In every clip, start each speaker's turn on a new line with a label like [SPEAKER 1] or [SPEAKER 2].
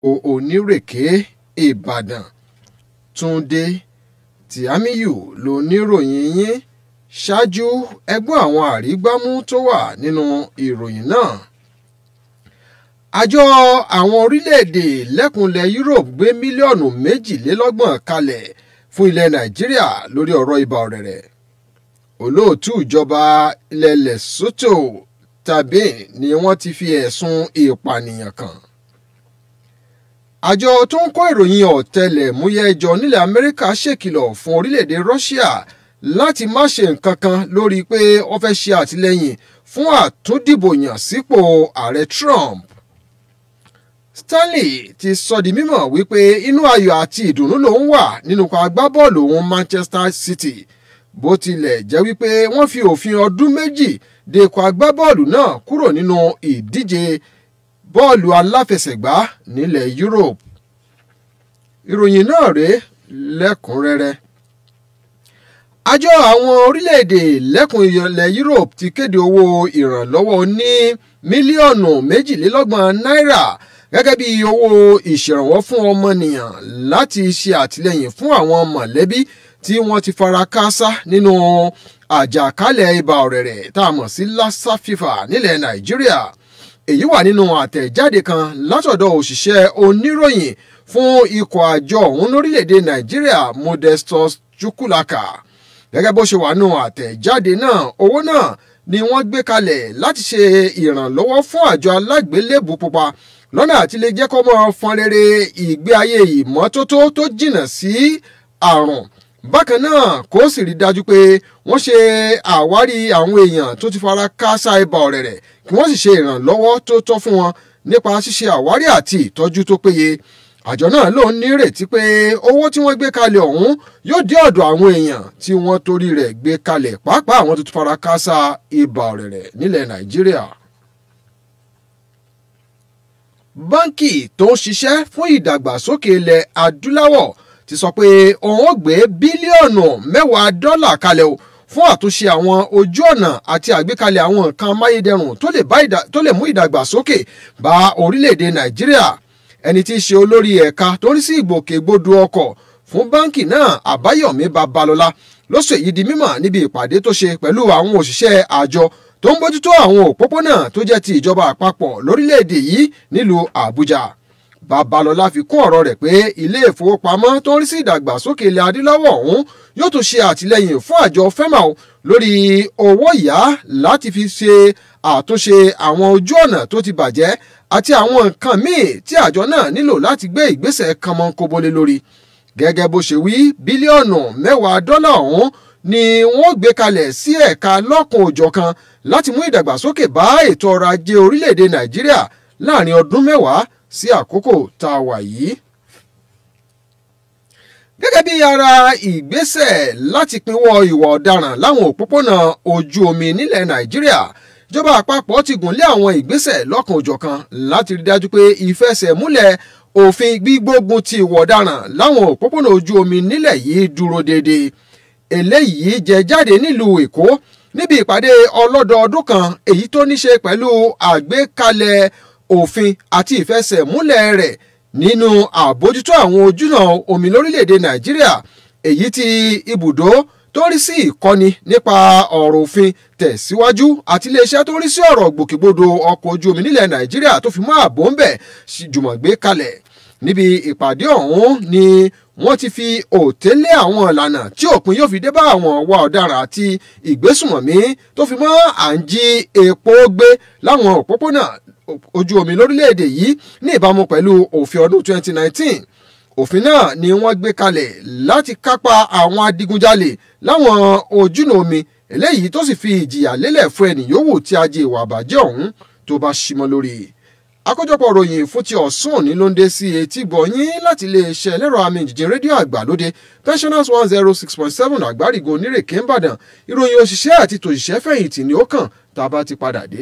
[SPEAKER 1] onírèké ìbàdàn túnde tìámíyù lóníròyìn yín ṣáájú ẹgbọ́n àwọn àrígbámú tó wà nínú ìròyìn náà àjọ àwọn orílẹ̀-èdè lẹ́kùnlẹ̀ Europe gbé mílíọ̀nù méjìlélọ́gbọ̀n kalẹ̀ fún ilẹ̀ Nàìjíríà lórí ọ̀rọ̀ ibà ọ̀rẹ̀rẹ̀ olóòtú ìjọba ilẹ̀ Lesotho tàbí ni wọ́n ti fi ẹ̀sùn ìpànìyàn kàn àjọ tó ń kó ìròyìn ọ̀tẹlẹ̀múyẹ́ jọ nílẹ̀ Amẹ́ríkà ṣèkìlọ̀ fún orílẹ̀-èdè Russia láti má ṣe nǹkan kan lórí pé wọ́n fẹ́ ṣe àtìlẹ́yìn fún àtúndìbòyàn sípò ààrẹ Trump Stanley ti sọ di mímọ̀ wípé inú ayọ̀ àti ìdùnnú lòun wà nínú ikọ̀ agbábọ́ọ̀lù òun Manchester City bó tilẹ̀ jẹ́ wípé wọ́n fi òfin ọdún méjì de ikọ̀ agbábọ́ọ̀lù náà kúrò nínú ìdíje bọ́ọ̀lù aláfẹsẹ̀gbá nílẹ̀ Europe ìròyìn náà rèé lẹ́kùnrẹ́rẹ́ àjọ àwọn orílẹ̀-èdè lẹ́kùn ilẹ̀ Europe ti kéde owó ìrànlọ́wọ́ ní mílíọ̀nù méjìlélọ́gbọ̀n náírà gẹ́gẹ́ bí owó ìṣèrànwọ́ fún ọmọnìyàn láti ṣe àtìlẹ́yìn fún àwọn mọ̀lẹ́bí tí wọ́n ti fara káásá nínú àjàkálẹ̀ ibà ọ̀rẹ̀rẹ̀ tá a mọ̀ sí lassa fever nílẹ̀ Nàìjíríà èyí wà nínú àtẹ̀jáde kan látọ̀dọ̀ òṣìṣẹ́ oníròyìn fún ikọ̀ àjọ ọ̀hún lórílẹ̀‐èdè Nàìjíríà Modestus Chukwulaka gẹ́gẹ́ bó ṣe wà nínú àtẹ̀jáde náà owó náà ni wọ́n gbé kalẹ̀ láti ṣe ìrànlọ́wọ́ fún àjọ alágbélébù pupa lọ́nà àti lè jẹ́ kó mọ́ fọn rere ìgbé ayé ìmọ́tótó tó jìnnà sí àrùn bákan náà kó sì rí dájú pé wọ́n ṣe àwárí àwọn èèyàn tó ti fara káásá ibà ọ̀rẹ̀rẹ̀ kí wọ́n sì ṣe ìrànlọ́wọ́ tó tọ́ fún wọn nípa ṣíṣe àwárí àti ìtọ́jú tó péye àjọ náà ló ń nírètí pé owó tí wọ́n gbé kalẹ̀ ọ̀hún yóò dé ọ̀dọ̀ àwọn èèyàn tí wọ́n torí rẹ̀ gbé kalẹ̀ pàápàá àwọn tó ti fara káásá ibà ọ̀rẹ̀rẹ̀ nílẹ̀ Nàìjíríà báńkì tó ń ṣiṣẹ́ fún ìdàgbàsókè ilẹ̀ adúláwọ̀ ti sọ pé òun ó gbé bílíọ̀nù mẹ́wàá dọ́là kalẹ̀ o fún àtúnṣe àwọn ojú ọ̀nà àti àgbékalẹ̀ àwọn nǹkan amáyédẹrùn tó lè mú ìdàgbàsókè bá orílẹ̀-èdè nàìjíríà ẹni tí í ṣe olórí ẹ̀ka tó ń rí sí ìgbòkègbodò ọkọ̀ fún báńkì náà àbáyọ̀mí babalọ́lá ló sọ èyí di mímọ̀ níbi ìpàdé tó ṣe pẹ̀lú àwọn òṣìṣẹ́ àjọ tó ń bójútó àwọn òpópónà tó jẹ́ ti ìjọba àpapọ̀ lórílẹ̀‐èdè yìí nílùú àbújá babalọ́lá fi kún ọ̀rọ̀ rẹ̀ pé ilé ìfowópamọ́ tó ń rí sí ìdàgbàsókè ilẹ̀ adúláwọ̀ ọ̀hún yóò tún ṣe àtìlẹ́yìn fún àjọ fẹ́màù lórí owó ìyá láti fi ṣe àtúnṣe àwọn ojú ọ̀nà tó ti bàjẹ́ àti àwọn nǹkan míì tí àjọ náà nílò láti gbé ìgbésẹ̀ kànmọ́nkóbólé lórí gẹ́gẹ́ bó ṣe wí bílíọ̀nù mẹ́wàá dọ́là ọ̀hún ni wọ́n gbé kalẹ̀ sí ẹ̀ka lọ́kùn òjọ̀kan láti mú ìdàgbàsókè bá ètò ọrọ̀ ajé orílẹ̀-èdè nàìjíríà láàrin ọdún mẹ́wàá sí àkókò tá a wà yìí. gẹ́gẹ́ bí ara ìgbésẹ̀ láti pinwọ́ ìwà ọ̀daràn láwọn òpópónà ojú omi nílẹ̀ nàìjíríà ìjọba àpapọ̀ ti gùn lé àwọn ìgbésẹ̀ lọ́kàn òjọ̀kan láti rí dájú pé ìfẹsẹ̀múlẹ̀ òfin gbígbógun ti ìwà ọ̀daràn láwọn òpópónà ojú omi nílẹ̀ yìí dúró déédéé eléyìí jẹ jáde nílùú èkó níbi ìpàdé ọlọ́dọọdún kan èyí tó ní ṣe pẹ̀lú àgbékalẹ̀ òfin àti ìfẹsẹ̀múlẹ̀ rẹ̀ nínú àbójútó àwọn ojúnà omi lórílẹ̀‐èdè nàìjíríà èyí tí ibùdó tó rí sí ìkọ́ni nípa ọ̀rọ̀ òfin tẹ̀síwájú àti iléeṣẹ́ tó rí sí ọ̀rọ̀ gbòkègbodò ọkọ̀ ojú omi nílẹ̀ nàìjíríà tó fi mọ́ àbò ń bẹ̀ jùmọ̀ gbé kalẹ̀ níbi ìpàdé ọ̀hún ni wọ́n ti fi òtélé àwọn ìlànà tí òpin yóò fi dé bá àwọn ọwọ́ ọ̀daràn àti ìgbésùmọ̀mí tó fi mọ́ à ń jí epo gbé láwọn òpópónà ojú omi lórílẹ̀‐èdè yìí ní ìbámu pẹ̀lú òfin ọdún 2019 òfin náà ni wọ́n gbé kalẹ̀ láti kápá àwọn adigunjalè láwọn ojúnà omi eléyìí tó sì fi ìjìyà lélẹ̀ fún ẹnì yòówù tí ajé ìwà àbàjẹ́ ọ̀hún tó bá ṣímọ́ lórí àkójọpọ̀ ròyìn fún ti ọ̀sán òní ló ń dé sí etí gbọ̀nyín láti iléeṣẹ́ ẹlẹ́rọ àmì ìjìjìn rédíò àgbàlódé pensioners one zero six point seven àgbárigo onírèké ńbàdàn ìròyìn òṣìṣẹ́ àti tòṣìṣẹ́ fẹ̀yìntì ni ó kàn tá a bá ti padà dé.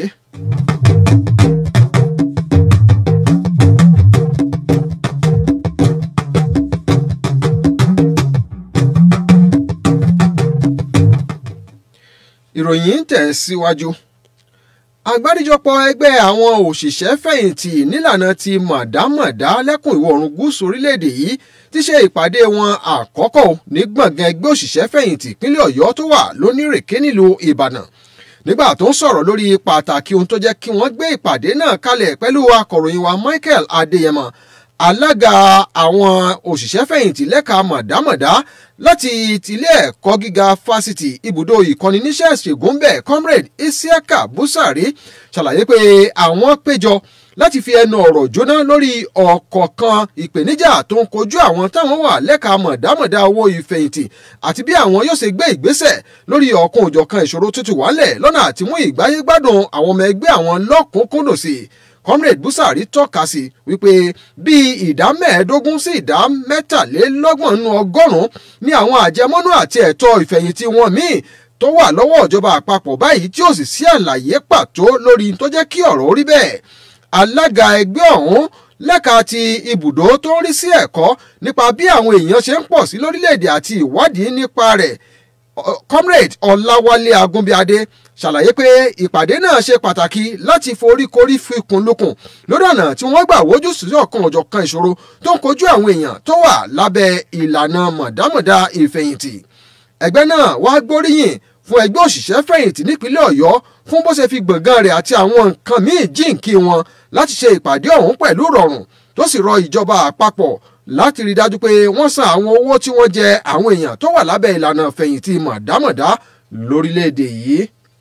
[SPEAKER 1] ìròyìn ń tẹ̀ síwájú àgbáríjọpọ̀ ẹgbẹ́ àwọn òṣìṣẹ́ fẹ̀yìntì nílànà ti mọ̀dámọ̀dá lẹ́kùn ìwọ̀ oòrùn gúúsù orílẹ̀-èdè yìí ti ṣe ìpàdé wọn àkọ́kọ́ ní gbọ̀ngàn ẹgbẹ́ òṣìṣẹ́ fẹ̀yìntì ìpínlẹ̀ ọ̀yọ́ tó wà lónírèké nílùú ìbàdàn nígbà tó ń sọ̀rọ̀ lórí pàtàkì ohun tó jẹ́ kí wọ́n gbé ìpàdé náà kalẹ̀ pẹ̀lú akọ̀ròyìn wa michael adéyẹmọ alága àwọn òṣìṣẹ́ fẹ̀yìntì lẹ́ka mọ̀dámọ̀dá láti tilé ẹ̀kọ́ gíga fásitì ibùdó ìkọ́ni níṣẹ́ ṣègùnbẹ̀ comrade isiaka busari ṣàlàyé pé àwọn péjọ láti fi ẹnu ọ̀rọ̀ jóná lórí ọ̀kọ̀ọ̀kan ìpèníjà tó ń kojú àwọn táwọn wà lẹ́ka mọ̀dámọ̀dá owó ìfẹ̀yìntì àti bí àwọn yóò ṣe gbé ìgbésẹ̀ lórí ọ̀kan òjọ̀kan ìṣòro tuntun wálẹ̀ lọ́nà àtimú ìgbáyé gbádùn àwọn ọmọ ẹgbẹ́ àwọn lọ́kùnkúndùn sí i comrade busari tọ́ka sí wípé bíi ìdá mẹ́ẹ̀ẹ́dógún sí ìdá mẹ́tàlélọ́gbọ̀n nínú ọgọ́rùn-ún ní àwọn àjẹmọ́nú àti ẹ̀tọ́ ìfẹ̀yìntì wọn míì tó wà lọ́wọ́ ìjọba àpapọ̀ báyìí tí ó sì sí àlàyé pàtó lórí tó jẹ́ kí ọ̀rọ̀ orí bẹ́ẹ̀ alága ẹgbẹ́ ọ̀hún lẹ́ka ti ibùdó tó ń rí sí ẹ̀kọ́ nípa bí àwọn èèyàn ṣe ń pọ̀ sí lórílẹ̀‐èdè àti ìwádìí nípa rẹ̀ comrade ọláwálé agúnbíadé ṣàlàyé pé ìpàdé náà ṣe pàtàkì láti foríkorí fikùn lukùn lórí ọ̀nà tí wọ́n gbà wójú sí ọ̀kan ọ̀jọ̀kan ìṣòro tó ń kojú àwọn èèyàn tó wà lábẹ́ ìlànà mọ̀dámọ̀dá ìfẹ̀yìntì ẹgbẹ́ náà wá gbóríyìn fún ẹgbẹ́ òṣìṣẹ́ fẹ̀yìntì nípínlẹ̀ ọ̀yọ́ fún bó ṣe fi gbọ̀ngàn rẹ̀ àti àwọn nǹkan míì jíǹkí wọn láti ṣe ìpàdé ọ̀hún pẹ̀lú rọrùn tó sì rọ ìjọba àpapọ̀ láti rí dájú pé wọ́n san àwọn owó tí wọ́n jẹ àwọn èèyàn tó wà lábẹ́ ìlànà fẹ̀yìntì mọ̀dámọ̀dá lórílẹ̀‐èdè yìí.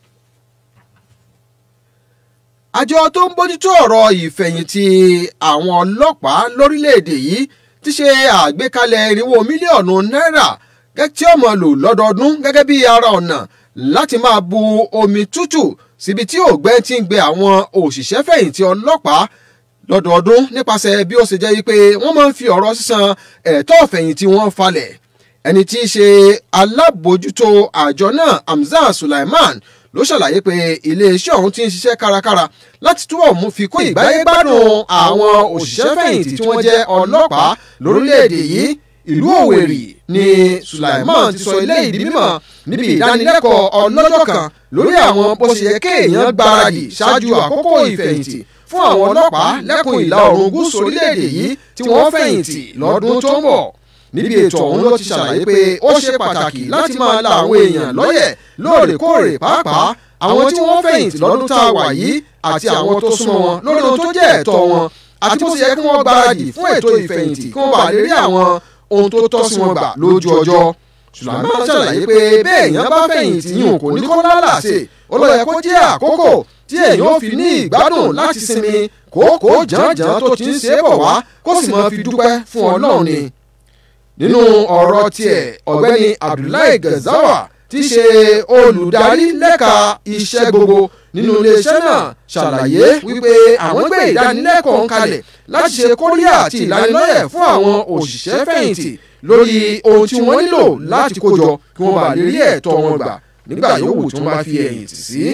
[SPEAKER 1] àjọ tó ń bójútó ọ̀rọ̀ ìfẹ̀yìntì àwọn ọlọ́pàá lórílẹ̀‐èdè yìí ti ṣe àgbékalẹ̀ irinwó mílíọ̀nù náírà tí ó máa lò lọ́dọọdún gẹ́gẹ́ bí ara ọ̀nà láti máa bu omi tútù síbi tí ògbẹ́ ti ń gbé àwọn òṣìṣẹ́ fẹ̀yìntì ọlọ́pàá lọ́dọọdún nípasẹ̀ bí ó ṣe jẹ́ pé wọ́n máa ń fi ọ̀rọ̀ sísan ẹ̀tọ́ ọ̀fẹ̀yìntì wọn falẹ̀ ẹni tí í ṣe alábòójútó àjọ náà Hamzat Sulaiman ló ṣàlàyé pé iléeṣẹ́ ọ̀hún ti ń ṣiṣẹ́ kárakára láti túbọ̀ mú fi kún ìgbáyégbádùn àwọn òṣìṣẹ́ fẹ̀yìntì tí wọ́n jẹ́ ọlọ́pàá lórílẹ̀‐èdè yìí ìlú Òwèrì ni Sulaiman ti sọ ilé ìdí mímọ̀ níbi ìdánilẹ́kọ̀ọ́ ọlọ́jọ́ kan lórí àwọn bó ṣe yẹ kéèyàn gbáradì ṣáájú àkókò ìfẹ̀yìntì fún àwọn ọlọ́pàá lẹ́kùn ìlà oòrùn gúúsù orílẹ̀-èdè yìí tí wọ́n fẹ̀yìntì lọ́dún tó ń bọ̀ níbi ètò ọ̀hún ló ti ṣàlàyé pé ó ṣe pàtàkì láti máa la àwọn èèyàn lọ́yẹ̀ lóòrèkóòrè pàápàá àwọn tí wọ́n fẹ̀yìntì lọ́dún tá a wà yìí àti àwọn tó súnmọ́ wọn lórí ohun tó jẹ́ ẹ̀tọ́ wọn àti bó ṣe yẹ kí wọ́n gbáradì fún ètò ìfẹ̀yìntì kí wọ́n bá lè rí àwọn ohun tó tọ́ sí wọn gbà lójú ọjọ́ Sulaiman ṣàlàyé pé bẹ́ẹ̀ èèyàn bá fẹ̀yìntì yìí kò ní kó lálàsè ó lọ yẹ kó jẹ́ àkókò tí èèyàn ò fi ní ìgbádùn láti sinmi kókó jàǹjàǹ tó ti ń ṣe é bọ̀ wá kó sì máa fi dúpẹ́ fún Ọlọ́run ni. nínú ọ̀rọ̀ tiẹ̀ ọ̀gbẹ́ni Abdullahi Gazawa tí í ṣe olùdarí lẹ́ka iṣẹ́ gbogbo nínú iléeṣẹ́ náà ṣàlàyé wípé àwọn gbé ìdánilẹ́kọ̀ọ́ ń kalẹ̀ láti ṣe kóríyá àti ìlanilọ́yẹ̀ fún àwọn òṣìṣẹ́ fẹ̀yìntì lórí ohun tí wọ́n nílò láti kójọ kí wọ́n bá lè rí ẹ̀tọ́ wọn gbà nígbà yòówù tí wọ́n bá fi ẹ̀yìn tì sí.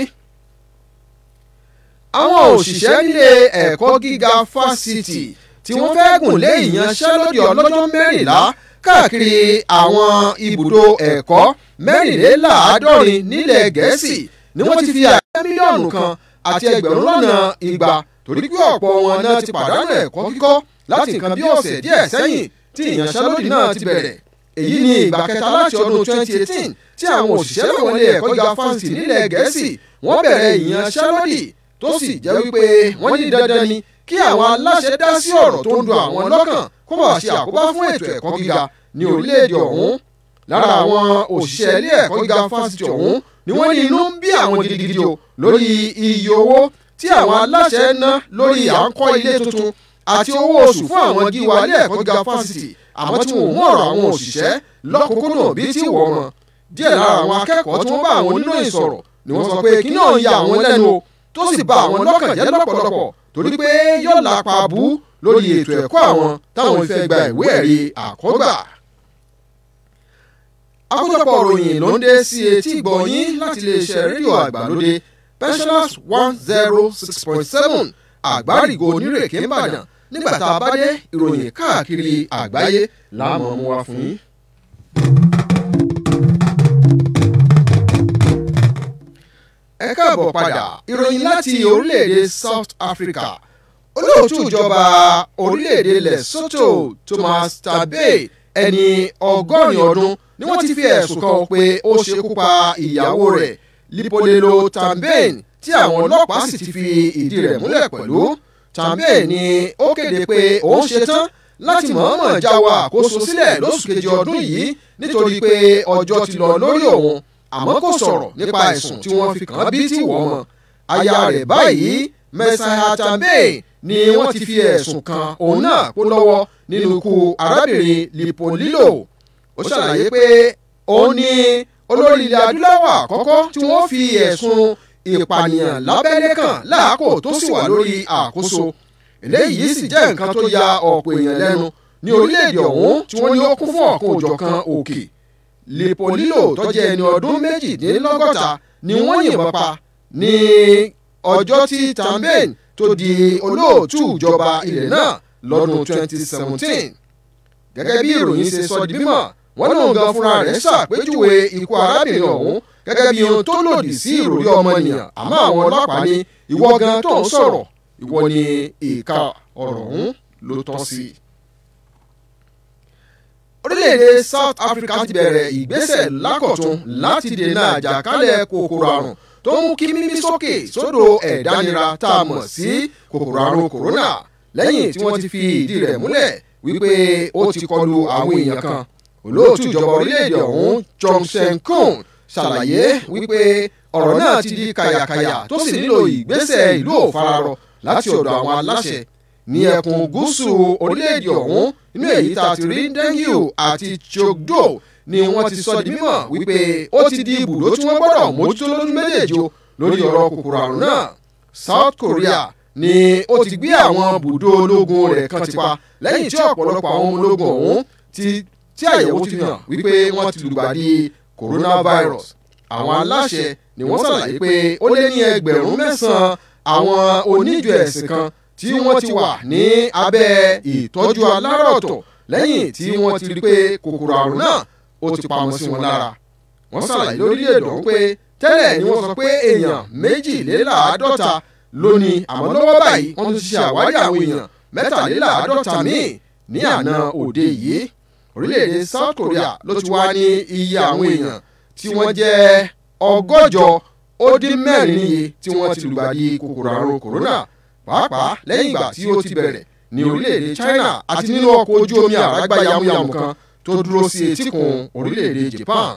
[SPEAKER 1] àwọn òṣìṣẹ́ nílé ẹ̀kọ́ gíga fásitì tí wọ́n fẹ́ gùn lé ìyanṣẹ́lódì ọlọ́jọ́ mẹ́rìnlá káàkiri àwọn ibùdó ẹ̀kọ́ mẹ́rìnléláàádọ́rin nílẹ̀ gẹ̀ẹ́sì ni wọ́n ti fi àyè mílíọ̀nù kan àti ẹgbẹ̀rún lọ́nà igba torí pé ọ̀pọ̀ wọn náà ti pàdánù ẹ̀kọ́ kíkọ́ láti nǹkan bí ọ̀sẹ̀ díẹ̀ sẹ́yìn tí ìyanṣẹ́lódì náà ti bẹ̀rẹ̀ èyí ni ìgbà kẹta láti ọdún 2018 tí àwọn òṣìṣẹ́ láwọn ilé ẹ̀kọ́ gíga fásitì nílẹ̀ gẹ̀ẹ́sì wọ́n bẹ̀rẹ̀ ìyanṣẹ́lódì tó sì jẹ́ wípé wọ́n ní dandan ni kí àwọn aláṣẹ dá sí ọ̀rọ̀ tó ń dùn àwọn lọ́kàn kó bá ṣe àkóbá fún ètò ẹ̀kọ́ gíga ní orílẹ̀-èdè ọ̀hún lára àwọn òṣìṣẹ́ ilé ẹ̀kọ́ gíga fásitì ọ̀hún ni wọ́n ní inú ń bí àwọn gidigidi o lórí iye owó tí àwọn aláṣẹ ná lórí à ń kọ́ ilé tuntun àti owó oṣù fún àwọn gíwa ilé ẹ̀kọ́ gíga fásitì àmọ́ tí wọn ò mú ọ̀rọ̀ àwọn òṣìṣẹ́ lọ́kùnkúndùn bíi tí wọ́n mọ̀ díẹ̀ lára àwọn akẹ́kọ̀ọ́ tí wọ́n bá àwọn oníròyìn sọ̀rọ̀ ni wọ́n sọ pé kí náà ya àwọn lẹ́nu o tó sì bà àwọn lọ́kàn jẹ́ lọ́pọ̀lọpọ̀ torí pé yóò lápa bú lórí ètò ẹ̀kọ́ àwọn táwọn fẹ́ gba ìwé ẹ̀rí àkọ́gbà. àkójọpọ̀ òròyìn ló ń dé sí etí ìgbọ̀nyín láti iléeṣẹ́ rédíò àgbàlódé pensioners one zero six point seven àgbárígo onírèké ńbàdàn nígbà tá a bá dé ìròyìn káàkiri àgbáyé láàmú mú wá fún yín. ẹ ẹ káàbọ̀ padà ìròyìn láti orílẹ̀-èdè South Africa olóòtú ìjọba orílẹ̀-èdè Lesotho Thomas Tabay ẹni ọgọ́rin ọdún ni wọ́n ti fi ẹ̀sùn kan pé ó ṣekú pa ìyàwó rẹ̀ Lipolelo Tambane tí àwọn ọlọ́pàá sì ti fi ìdí rẹ̀ múlẹ̀ pẹ̀lú Tambane ni ó kéde pé òun ṣetán láti mọ̀ọ́mọ̀ jáwọ́ àkóso sílẹ̀ lóṣù kejì ọdún yìí nítorí pé ọjọ́ ti lọ lórí òun àmọ́ kò sọ̀rọ̀ nípa ẹ̀sùn tí wọ́n fi kàn án bí tí wọ́n mọ̀ aya rẹ̀ báyìí Messiah Tambane ni wọ́n ti fi ẹ̀sùn kan òun náà kó lọ́wọ́ nínú ikú arábìnrin Lipolelo ó ṣàlàyé pé òun ni olórí ilẹ̀ adúláwọ̀ àkọ́kọ́ tí wọ́n fi ẹ̀sùn ìpànìyàn lábẹ́lé kàn láàkó tó sì wà lórí àkóso eléyìí sì jẹ́ nǹkan tó ya ọ̀pọ̀ èèyàn lẹ́nu ní orílẹ̀-èdè ọ̀hún tí wọ́n ní ó kún fún ọ̀kan òjọ̀kan òkè Lipolelo tó jẹ́ ẹni ọdún méjìdínlọ́gọ́ta ni wọ́n yìnbọn pa ní ọjọ́ tí Tambane tó di olóòtú ìjọba ilẹ̀ náà lọ́dún 2017 gẹ́gẹ́ bí ìròyìn ṣe sọ di mímọ̀ wọ́n lóun gan fúnra rẹ̀ ṣàpèjúwe ikú arábìnrin ọ̀hún gẹ́gẹ́ bí ohun tó lòdì sí ìròrí ọmọnìyàn àmọ́ àwọn ọlọ́pàá ní ìwọ gan tó ń sọ̀rọ̀ ìwọ ni ìka ọ̀rọ̀ ọ̀hún ló tọ́ sí. orílẹ̀-èdè South Africa ti bẹ̀rẹ̀ ìgbésẹ̀ lákọ̀tún láti dènà àjàkálẹ̀ kòkòrò àrùn tó mú kí mímí sókè sódò ẹ̀dánira tá a mọ̀ sí kòkòrò àrùn kòrónà lẹ́yìn tí wọ́n ti fi ìdí rẹ̀ múlẹ̀ wípé ó ti kọlu àwọn èèyàn kan olóòtú ìjọba orílẹ̀-èdè ọ̀hún Johnson Kun ṣàlàyé wípé ọ̀rọ̀ náà ti di kàyàkàyà tó sì nílò ìgbésẹ̀ ìlú òfararọ láti ọ̀dọ̀ àwọn aláṣẹ ní ẹkùn gúúsù orílẹ̀-èdè ọ̀hún inú èyí tá a ti rí dengue àti chogdo ni wọ́n ti sọ di mímọ̀ wípé ó ti di ibùdó tí wọ́n gbọ́dọ̀ mójútó lójú méjèèjì o lórí ọ̀rọ̀ kòkòrò àrùn náà South Korea ni ó ti gbé àwọn bùdó ológun rẹ̀ kan ti pa lẹ́yìn tí ọ̀pọ̀lọpọ̀ àwọn ọmọ ológun ọ̀hún ti tí àyẹ̀wò ti hàn wípé wọ́n ti lùgbàdì coronavirus àwọn aláṣẹ ni wọ́n ṣàlàyé pé ó lé ní ẹgbẹ̀rún mẹ́sàn-án àwọn oníjọ ẹ̀sìn kan tí wọ́n ti wà ní abẹ́ ìtọ́jú alárọ̀tọ̀ lẹ́yìn tí wọ́n ti rí pé kòkòrò àrùn náà ó ti pamọ́ sí wọn lára wọ́n ṣàlàyé lórílẹ̀‐èdè ọ̀hún pé tẹ́lẹ̀ ni wọ́n sọ pé èèyàn méjìléláàádọ́ta lónìí àmọ́ lọ́wọ́ báyìí wọ́n ti ṣe àwárí àwọn èèyàn mẹ́tàléláàádọ́ta míì ní àná òde yìí orílẹ̀-èdè South Korea ló ti wá ní iye àwọn èèyàn tí wọ́n jẹ́ ọgọ́jọ ó dín mẹ́rin níye tí wọ́n ti lùgbàdì kòkòrò àrùn kòrónà pàápàá lẹ́yìn ìgbà tí ó ti bẹ̀rẹ̀ ní orílẹ̀-èdè China àti nínú ọkọ̀ ojú omi àrágbá yamuyamu kan tó dúró sí etíkun orílẹ̀-èdè Japan.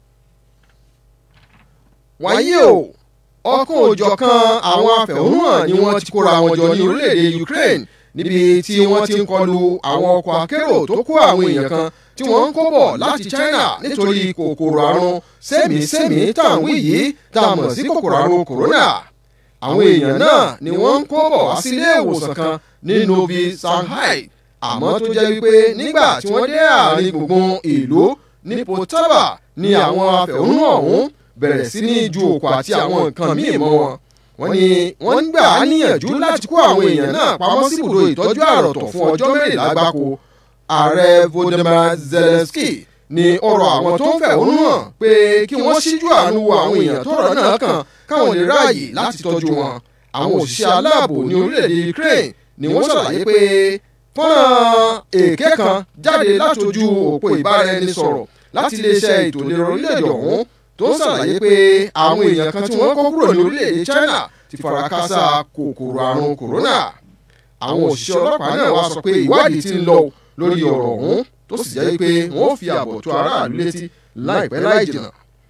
[SPEAKER 1] wáyé o ọkọ̀ òjọ̀kan àwọn afẹ̀hónúhàn ni wọ́n ti kóra wọn jọ ní orílẹ̀-èdè Ukraine níbi tí wọ́n ti ń kọlu àwọn ọkọ̀ akérò tó kó àwọn èèyàn kan tí wọ́n ń kó bọ̀ láti China nítorí kòkòrò àrùn sẹ́mìísẹ́mì tá à ń wí yìí tá a mọ̀ sí kòkòrò àrùn kòrónà àwọn èèyàn náà ni wọ́n ń kó bọ̀ wá sí ilé ìwòsàn kan ní Novi Shanghai àmọ́ tó jẹ́ wípé nígbà tí wọ́n dé àárín gbùngbùn ìlú ní Poltava ni àwọn afẹ̀hónúhàn ọ̀hún bẹ̀rẹ̀ sí ní ju òkú àti àwọn nǹkan míì mọ́ wọn wọ́n ní wọ́n ń gbà á níyànjú láti kó àwọn èèyàn náà pamọ́ sí ibùdó ìtọ́jú àròtọ̀ fún ọjọ́ mẹ́rìnlá gbáko ààrẹ Volodymyr Zelensky ní ọ̀rọ̀ àwọn tó ń fẹ̀hónú hàn pé kí wọ́n ṣíjú àánú wo àwọn èèyàn tọ́rọ̀ náà kàn káwọn lè ráàyè láti tọ́jú wọn àwọn òṣìṣẹ́ aláàbò ní orílẹ̀-èdè Ukraine ni wọ́n ṣàlàyé pé fọ́nrán èké kan jáde látojú òpó ìbáraẹnisọ̀rọ̀ láti iléeṣẹ́ ètò ìlera orílẹ̀-èdè ọ̀hún tó ń ṣàlàyé pé àwọn èèyàn kan tí wọ́n kó kúrò ní orílẹ̀-èdè China ti fara kásá kòkòrò àrùn kòrónà àwọn òṣìṣẹ́ ọlọ́pàá náà wá sọ pé ìwádìí ti ń lọ lórí ọ̀rọ̀ ọ̀hún tó sì jẹ́ pé wọ́n ó fi àbọ̀ tó aráàlú létí láìpẹ́ láì jìnnà.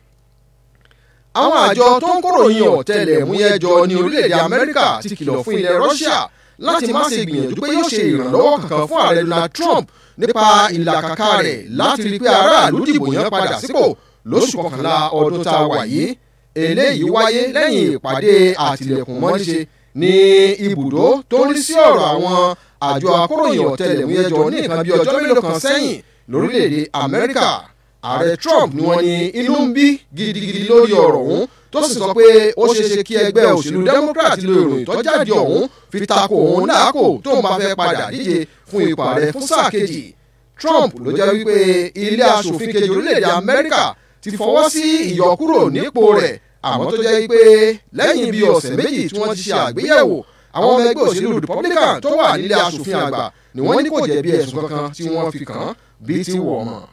[SPEAKER 1] àwọn àjọ tó ń kóròyìn ọ̀tẹlẹ̀múyẹ́ jọ ní orílẹ̀-èdè Amẹ́ríkà ti kìlọ̀ fún ilẹ̀ Russia láti má ṣe gbìyànjú pé yóò ṣe ìrànlọ́wọ́ kankan fún ààrẹ Donald Trump nípa ìlàkàkà rẹ̀ láti rí pé aráàlú dìbò yẹn padà sípò lóṣù kọkànlá ọdún tá a wà yìí eléyìí wáyé lẹ́yìn ìpàdé àtìlẹ̀kùn mọ́níṣe ní ibùdó tó ń rí sí ọ̀rọ̀ àwọn àjọ akóròyìn ọ̀tẹlẹ̀múyẹ́ jọ ní nǹkan bí ọjọ́ mélòó kan sẹ́yìn lórílẹ̀‐èdè Amẹ́ríkà ààrẹ Trump ni wọ́n ní inú ń bí gidigidi lórí ọ̀rọ̀ ọ̀hún tó sì sọ pé ó ṣeé ṣe kí ẹgbẹ́ òṣèlú Democrat lo ìròyìn tó jáde ọ̀hún fi tako òun láàkó tó ń bá fẹ́ padà díje fún ipò ààrẹ fún sáà kejì Trump ló jẹ́ wípé ilé aṣòfin kejì orílẹ̀‐èdè Amẹ́ríkà ti fọwọ́ sí ìyọkúrò nípò rẹ̀ àmọ́ tó jẹ́ pé lẹ́yìn bíi ọ̀sẹ̀ méjì tí wọ́n ti ṣe àgbéyẹ̀wò àwọn ọmọ ẹgbẹ́ òṣèlú republican tó wà nílé asòfin àgbà ni wọ́n ní kò jẹ̀bi ẹ̀sùn kankan tí wọ́n fi kàn án bíi ti wọ̀ mọ́.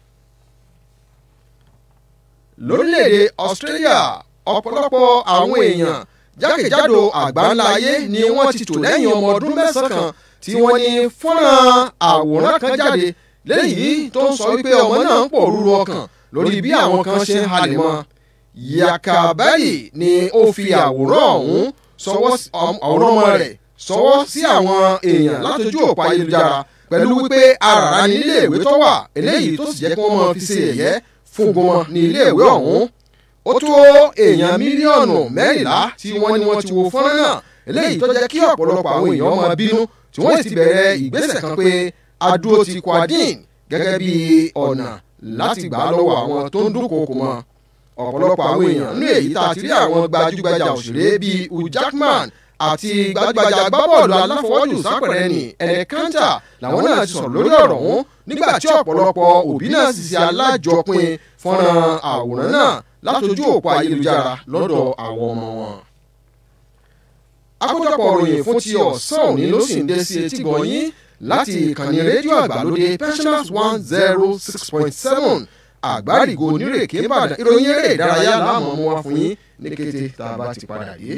[SPEAKER 1] lórílẹ̀‐èdè australia ọ̀pọ̀lọpọ̀ àwọn èèyàn jákèjádò àgbáńlá ayé ni wọ́n ti tò lẹ́yìn ọmọ ọdún mẹ́sàn-án kan tí wọ́n ní fọ́nrán àwòrán kan jáde léyìí tó ń sọ wípé ọmọ náà ń pọ̀ rúru ọkàn lórí bí àwọn kan ṣe ń halẹ̀ mọ́ yakabali ni ó fi àwòrán ọ̀hún sọwọ́ ọ̀rọ̀ ọmọ rẹ̀ sọwọ́ sí àwọn èèyàn látọjú òpó ayélujára pẹ̀lú wípé arara ní iléèwé tó wà eléyìí tó sì jẹ́ kí wọ́n máa fi ṣe ẹ̀yẹ́ fún gbọmọ ní iléèwé ọ̀hún ó tó èèyàn mílíọ̀nù mẹ́rìnlá tí wọ́n ní wọ́n ti wo fọ́nrán náà eléyìí tó jẹ́ kí ọ̀pọ̀lọpọ̀ àwọn èèyàn máa bínú tí wọ́n sì ti bẹ̀rẹ̀ ìgbésẹ̀ kan pé adúró ti kwadin gẹ́gẹ́ bí ọ̀nà láti gbà lọ́wọ́ àwọn tó ń dúnkòokò mọ́ ọ̀pọ̀lọpọ̀ àwọn èèyàn ní èyí tá a ti rí àwọn gbajúgbajà òṣèré bíi hugh jackman àti gbajúgbajà agbábọ́ọ̀lù aláfọwọ́jù sápẹ̀rẹ̀ ní ẹ̀rẹ̀ kántà làwọn náà ti sọ̀rọ̀ lórí ọ̀rọ̀ ọ̀hún nígbà tí ọ̀pọ̀lọpọ̀ òbí náà sì ṣe alájọpin fọ́nrán àwòrán náà látọjú òpó ayélujára lọ́dọ̀ àwọn ọmọ wọn. àkójọpọ̀ òròyìn fún ti ọ̀sán òní ló sì ń dé sí etí gbọ̀nyín láti ìkànnì rédíò àgbàlódé pensioners one zero six point seven àgbárígo onírèké ìbàdàn ìròyìn eré ìdárayá láàmú ọmọ wa fún yín ní kété tá a bá ti padà dé.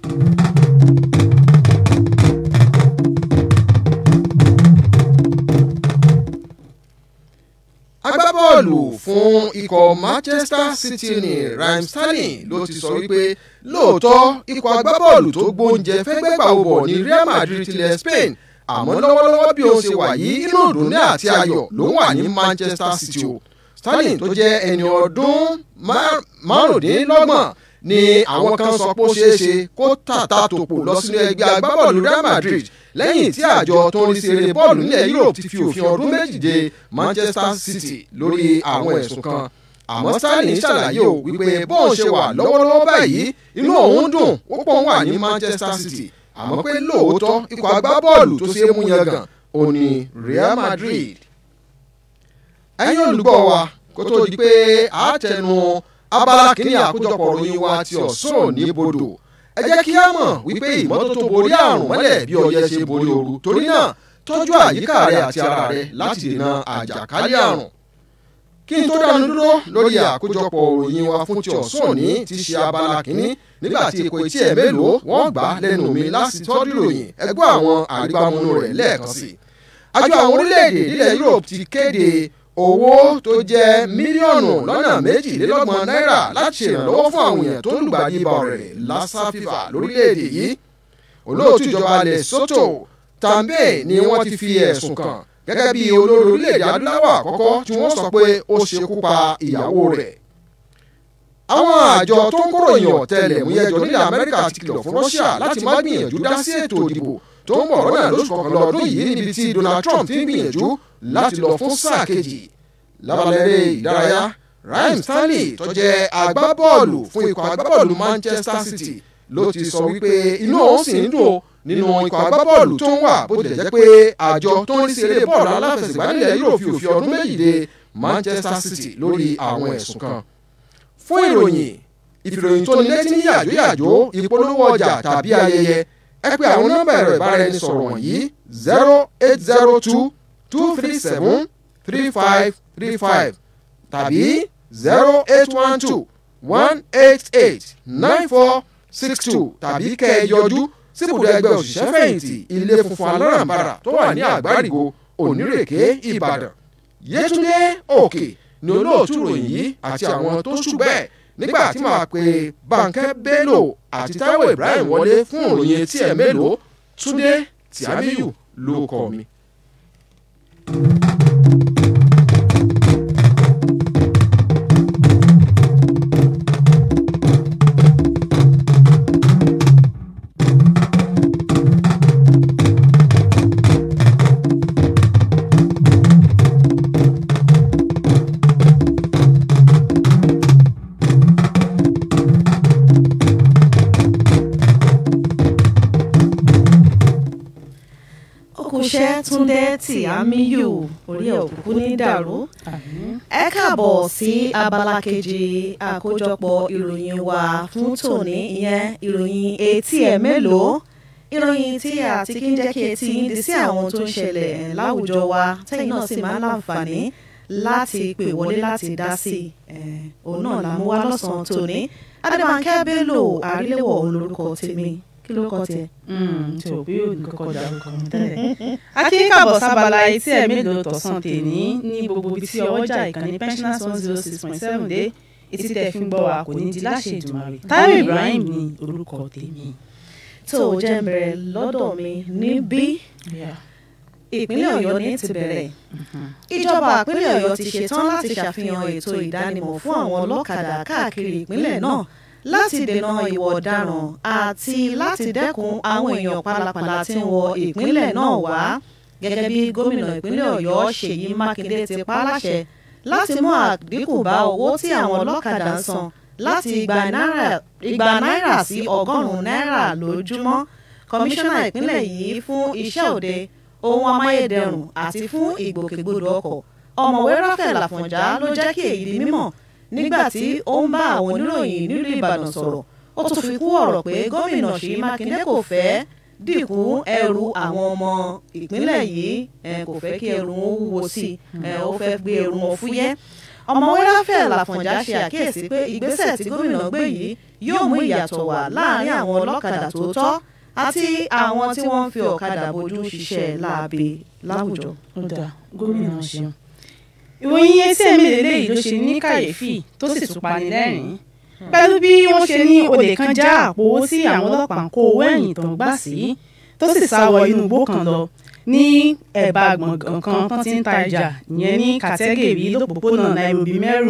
[SPEAKER 1] agbábọ́ọ̀lù fún ikọ̀ manchester city ní raheem sterling ló ti sọ wípé lóòótọ́ ikọ̀ agbábọ́ọ̀lù tó gbóúnjẹ fẹ́gbẹ́gbà òbọ̀ ní real madrid tilẹ̀ spain àmọ́ lọ́wọ́lọ́wọ́ bí ó ṣe wà yìí inú ìdùnnú àti ayọ̀ ló wà ní manchester city o sterling tó jẹ́ ẹni ọdún márùndínlọ́gbọ̀n ni àwọn kan sọ pé ó ṣeé ṣe kó tàtà tòpò lọ sínú ẹgbẹ́ agbábọ́ọ̀lù real madrid lẹ́yìn tí àjọ tó ń rí sí eré bọ́ọ̀lù nílẹ̀ europe ti fi òfin ọdún méjì de manchester city lórí àwọn ẹ̀sùn kan àmọ́ sterling ṣàlàyé o wípé bóun ṣe wà lọ́wọ́lọ́wọ́ báyìí inú òun dùn ó pọ̀ wà ní manchester city àmọ́ pé lóòótọ́ ikọ̀ agbábọ́ọ̀lù tó ṣe é mú yangàn ò ní real madrid. ẹ̀yin olùgbọ́ wa kó tó di pé àátẹnu abala kìíní àkójọpọ̀ ròyìn wa ti ọ̀sán òní bodò ẹ jẹ́ kí á mọ̀ wípé ìmọ́tótó borí àrùn mọ́lẹ̀ bí ọyẹ́ ṣe borí ooru torí náà tọ́jú àyíká rẹ àti ara rẹ láti dènà àjàkálẹ̀ àrùn. kí n tó dánu dúró lórí àkójọpọ̀ ròyìn wa fún ti ọ̀sán òní ti ṣe abala kìíní nígbà tí èkó etí ẹ̀ mélòó wọ́n gbà lẹ́nu mi láti tọ́jú ròyìn ẹgbẹ́ àwọn àrígbámúnú rẹ̀ lẹ́ẹ̀kan sí. àjọ àwọn orílẹ̀-èdè nílẹ̀ Europe ti kéde owó tó jẹ́ mílíọ̀nù lọ́nà méjìlélọ́gbọ̀n náírà láti ṣèrànlọ́wọ́ fún àwọn èèyàn tó ń lùgbàdì ibà rẹ̀ lassa fever lórílẹ̀‐èdè yìí olóòtú ìjọba Lesotho Tambe ni wọ́n ti fi ẹ̀sùn kàn gẹ́gẹ́ bí olórí orílẹ̀‐èdè adúláwọ̀ àkọ́kọ́ tí wọ́n sọ pé ó ṣekú pa ìyàwó rẹ̀ àwọn àjọ tó ń kóròyìn ọ̀tẹlẹ̀múyẹ́jọ nílẹ̀ Amẹ́ríkà ti kìlọ̀ fún Russia láti má gbìyànjú dá sí ètò ìdìbò tó ń bọ̀ lọ́nà lóṣù kọkànlá ọdún yìí níbi tí Donald Trump ti ń gbìyànjú láti lọ fún sáà kejì lábalẹ̀rẹ̀ ìdárayá Raheem Sterling tó jẹ́ agbábọ́ọ̀lù fún ikọ̀ agbábọ́ọ̀lù Manchester City ló ti sọ wípé inú òun sì ń dùn nínú ikọ̀ agbábọ́ọ̀lù tó ń wà bó tilẹ̀ jẹ́ pé àjọ tó ń rí sí eré bọ́ọ̀lù aláfẹsẹ̀gbá nílẹ̀ yóò fi òfin ọdún méjì de Manchester City lórí àwọn ẹ̀sùn kan fún ìròyìn ìfìròyìn tó ní létí ní yàjóyàjó ìpolówó ọjà tàbí ayẹyẹ ẹ pè àwọn nọ́mbà ẹ̀rọ ìbáraẹnisọ̀rọ̀ wọ̀nyí zero eight zero two two three seven three five three five tàbí zero eight one two one eight eight nine four six two tàbí kẹ́ ẹ yọjú síbùdó ẹgbẹ́ òṣìṣẹ́ fẹ̀yìntì ilé funfun alárànbarà tó wà ní àgbárígo onírèké ìbàdàn yétúndé òkè ni olóòtú ròyìn yìí àti àwọn tó ṣù bẹ́ẹ̀ nígbà tí màá pe Bánkẹ́ Bello àti Táíwò Ibrahim wọlé fún òròyìn etí ẹ̀ mélòó Túndé Tìámíyù ló kọ mi.
[SPEAKER 2] iṣẹ́ Túndé Tìámíyù orí ẹ̀ òkùnkùn ní dàrú. ẹ káàbọ̀ sí abala kejì àkójọpọ̀ ìròyìn wa fún tòní ìyẹn ìròyìn etí ẹ̀ mélòó ìròyìn tí a ti kí ń jẹ́ kí etí yín di sí àwọn tó ń ṣẹlẹ̀ láwùjọ wa tẹ́yìn náà sì máa ń láǹfààní láti pè wọlé láti dá sí i òun náà là mú wá lọ́sàn-án tòní Adébánkẹ́ Bello àríléwọ̀ òun lórúkọ tèmi kí lórúkọ tiẹ̀.
[SPEAKER 3] tí o bí òní kọ́kọ́ dárúkọ mi tẹ́lẹ̀. akínkàbọ̀ sábàlá etí ẹ̀ mélòó tọ̀sán tèní ní gbogbo ibi tí ọwọ́jà ìkànnì pensioners one zero six point seven dé etí tẹ̀ fi ń gbọ́ wa kò ní di láṣẹ Èdùmàrè Táíwò Ibrahim ní orúkọ tèmi.
[SPEAKER 2] tó o jẹ́ ń bẹ̀rẹ̀ lọ́dọ̀ mi níbí ìpínlẹ̀ Ọ̀yọ́ ní ti bẹ̀rẹ̀ ìjọba ìpínlẹ̀ Ọ̀yọ́ ti ṣetán láti ṣàfihàn ètò ìdánimọ̀ fún àwọn ọlọ́kadà káàkiri ìpínlẹ̀ náà láti dènà ìwà ọ̀daràn àti láti dẹ́kun àwọn èèyàn pálapàla tí ń wọ ìpínlẹ̀ náà wá gẹ́gẹ́ bí gómìnà ìpínlẹ̀ Ọ̀yọ́ Ṣèyí Mákindé ti pa á láṣẹ láti mú àdínkù bá owó tí àwọn ọlọ́kadà ń san láti igba náírà sí ọgọ́rùn-ún náírà lójúmọ́ kọmíṣánná ìpínlẹ̀ yìí fún iṣẹ́ òde ohun amáyédẹrùn àti fún ìgbòkègbodò ọkọ̀ ọ̀mọ̀wé Ráfẹ̀l Àfọ̀njá ló jẹ́ kí èyí di mímọ̀ nígbà tí ó ń bá àwọn oníròyìn nílùú Ìbàdàn sọ̀rọ̀ ó tún fi kú ọ̀rọ̀ pé gómìnà Ṣèyí Mákindé kò fẹ́ dínkù ẹrù àwọn ọmọ ìpínlẹ̀ yìí kò fẹ́ kí ẹrù wọn wúwo sí i ó fẹ́ gbé ẹrù wọn fúyẹ́ ọ̀mọ̀wé Ráfẹ̀l Àfọ̀njá ṣe àkíyèsí pé ìgbésẹ̀ tí gómìnà gbé yìí yóò mú ìyàtọ̀ wá láàárín àwọn ọlọ́kadà tó tọ́ àti àwọn tí wọ́n ń fi ọ̀kadà bójú ṣiṣẹ́ láabe láwùjọ.
[SPEAKER 3] ó dáa gómìnà ṣeun ìròyìn etí ẹ̀mí lélẹ́yìí ló ṣe ní kàyéfì tó sì tún pani lẹ́rìn-ín pẹ̀lú bí wọ́n ṣe ní olè kan já àpò owó tí àwọn ọlọ́pàá ń kó owó ẹ̀yìn tó ń gbà sí tó sì sá wọ inú igbó kan lọ ní ẹ̀bá gbọ̀ngàn kan tó ti ń ta ìjà ìyẹn ní kàtẹ́gẹ̀rí lópòpónà Nairobi mẹ́rù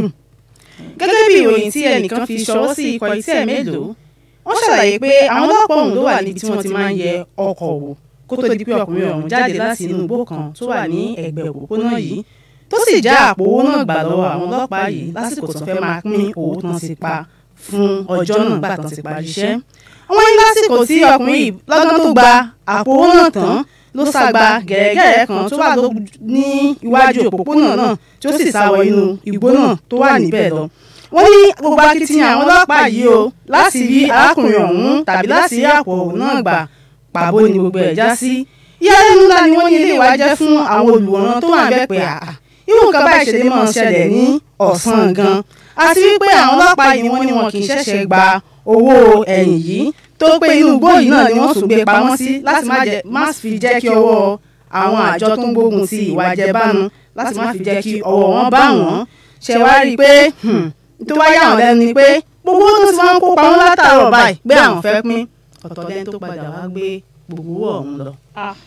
[SPEAKER 3] gẹ́gẹ́ bí ìròyìn tí ẹnìkan fi ṣọwọ́ sí ikọ̀ etí ẹ̀ mélòó wọ́n ṣàlàyé pé àwọn ọlọ́pàá ọ̀hún ló wà níbi tí wọ́n ti máa ń yẹ ọkọ̀ wò kó tó di pé ọkùnrin ọ̀hún jáde láti inú igbó kan tó wà ní ẹ̀gbẹ́ òpópónà yìí tó sì já àpò owó náà gbà lọ́wọ́ àwọn ọlọ́pàá yìí lásìkò tó fẹ́ máa pín owó tán ti pa fún ọjọ́ náà gbà tán ti parí iṣẹ́. wọ́n ní lásìkò tí ọkùnrin yìí lọ́gán tó gba àpò owó náà tán ló ságba gẹ̀rẹ́gẹ̀rẹ́ kan tó wà ní iwájú òpópónà náà tí ó sì sá wọ inú igbó náà tó wà níbẹ̀ lọ. wọ́n ní gbogbo akitiyan àwọn ọlọ́pàá yìí o láti rí arákùnrin ọ̀hún tàbí láti rí àpò náà gbà pàbó ni gbogbo ẹ̀ já sí. ìyàlẹ́nu ńlá ni wọ́n ní ilé ìwà jẹ́ fún àwọn olùwòran tó wà ń bẹ̀ pé àà irú nǹkan báyìí ṣe lè máa ṣẹlẹ̀ ní ọ̀sán gan àti wípé àwọn ọlọ́pàá yìí wọ́n ní wọn kì í ṣẹ̀ṣẹ̀ gba owó ẹ̀yìn yìí tó pé inú igbó yìí náà ni wọ́n tún gbé pamọ́ sí láti má fi jẹ́ kí ọwọ́ àwọn àjọ tó ń gbógun ti ìwà àjẹbánu láti má fi jẹ́ kí ọwọ́ wọn bá wọn ṣe wá rí i pé tó wáyà wọn lẹ́nu ni pé gbogbo owó tó ti wọ́n kó pamọ́ látàárọ̀ báyìí pé àwọn fẹ́ pín ọ̀tọ̀ lẹ́ni tó padà wá gbé gbogbo owó ọ̀hún lọ.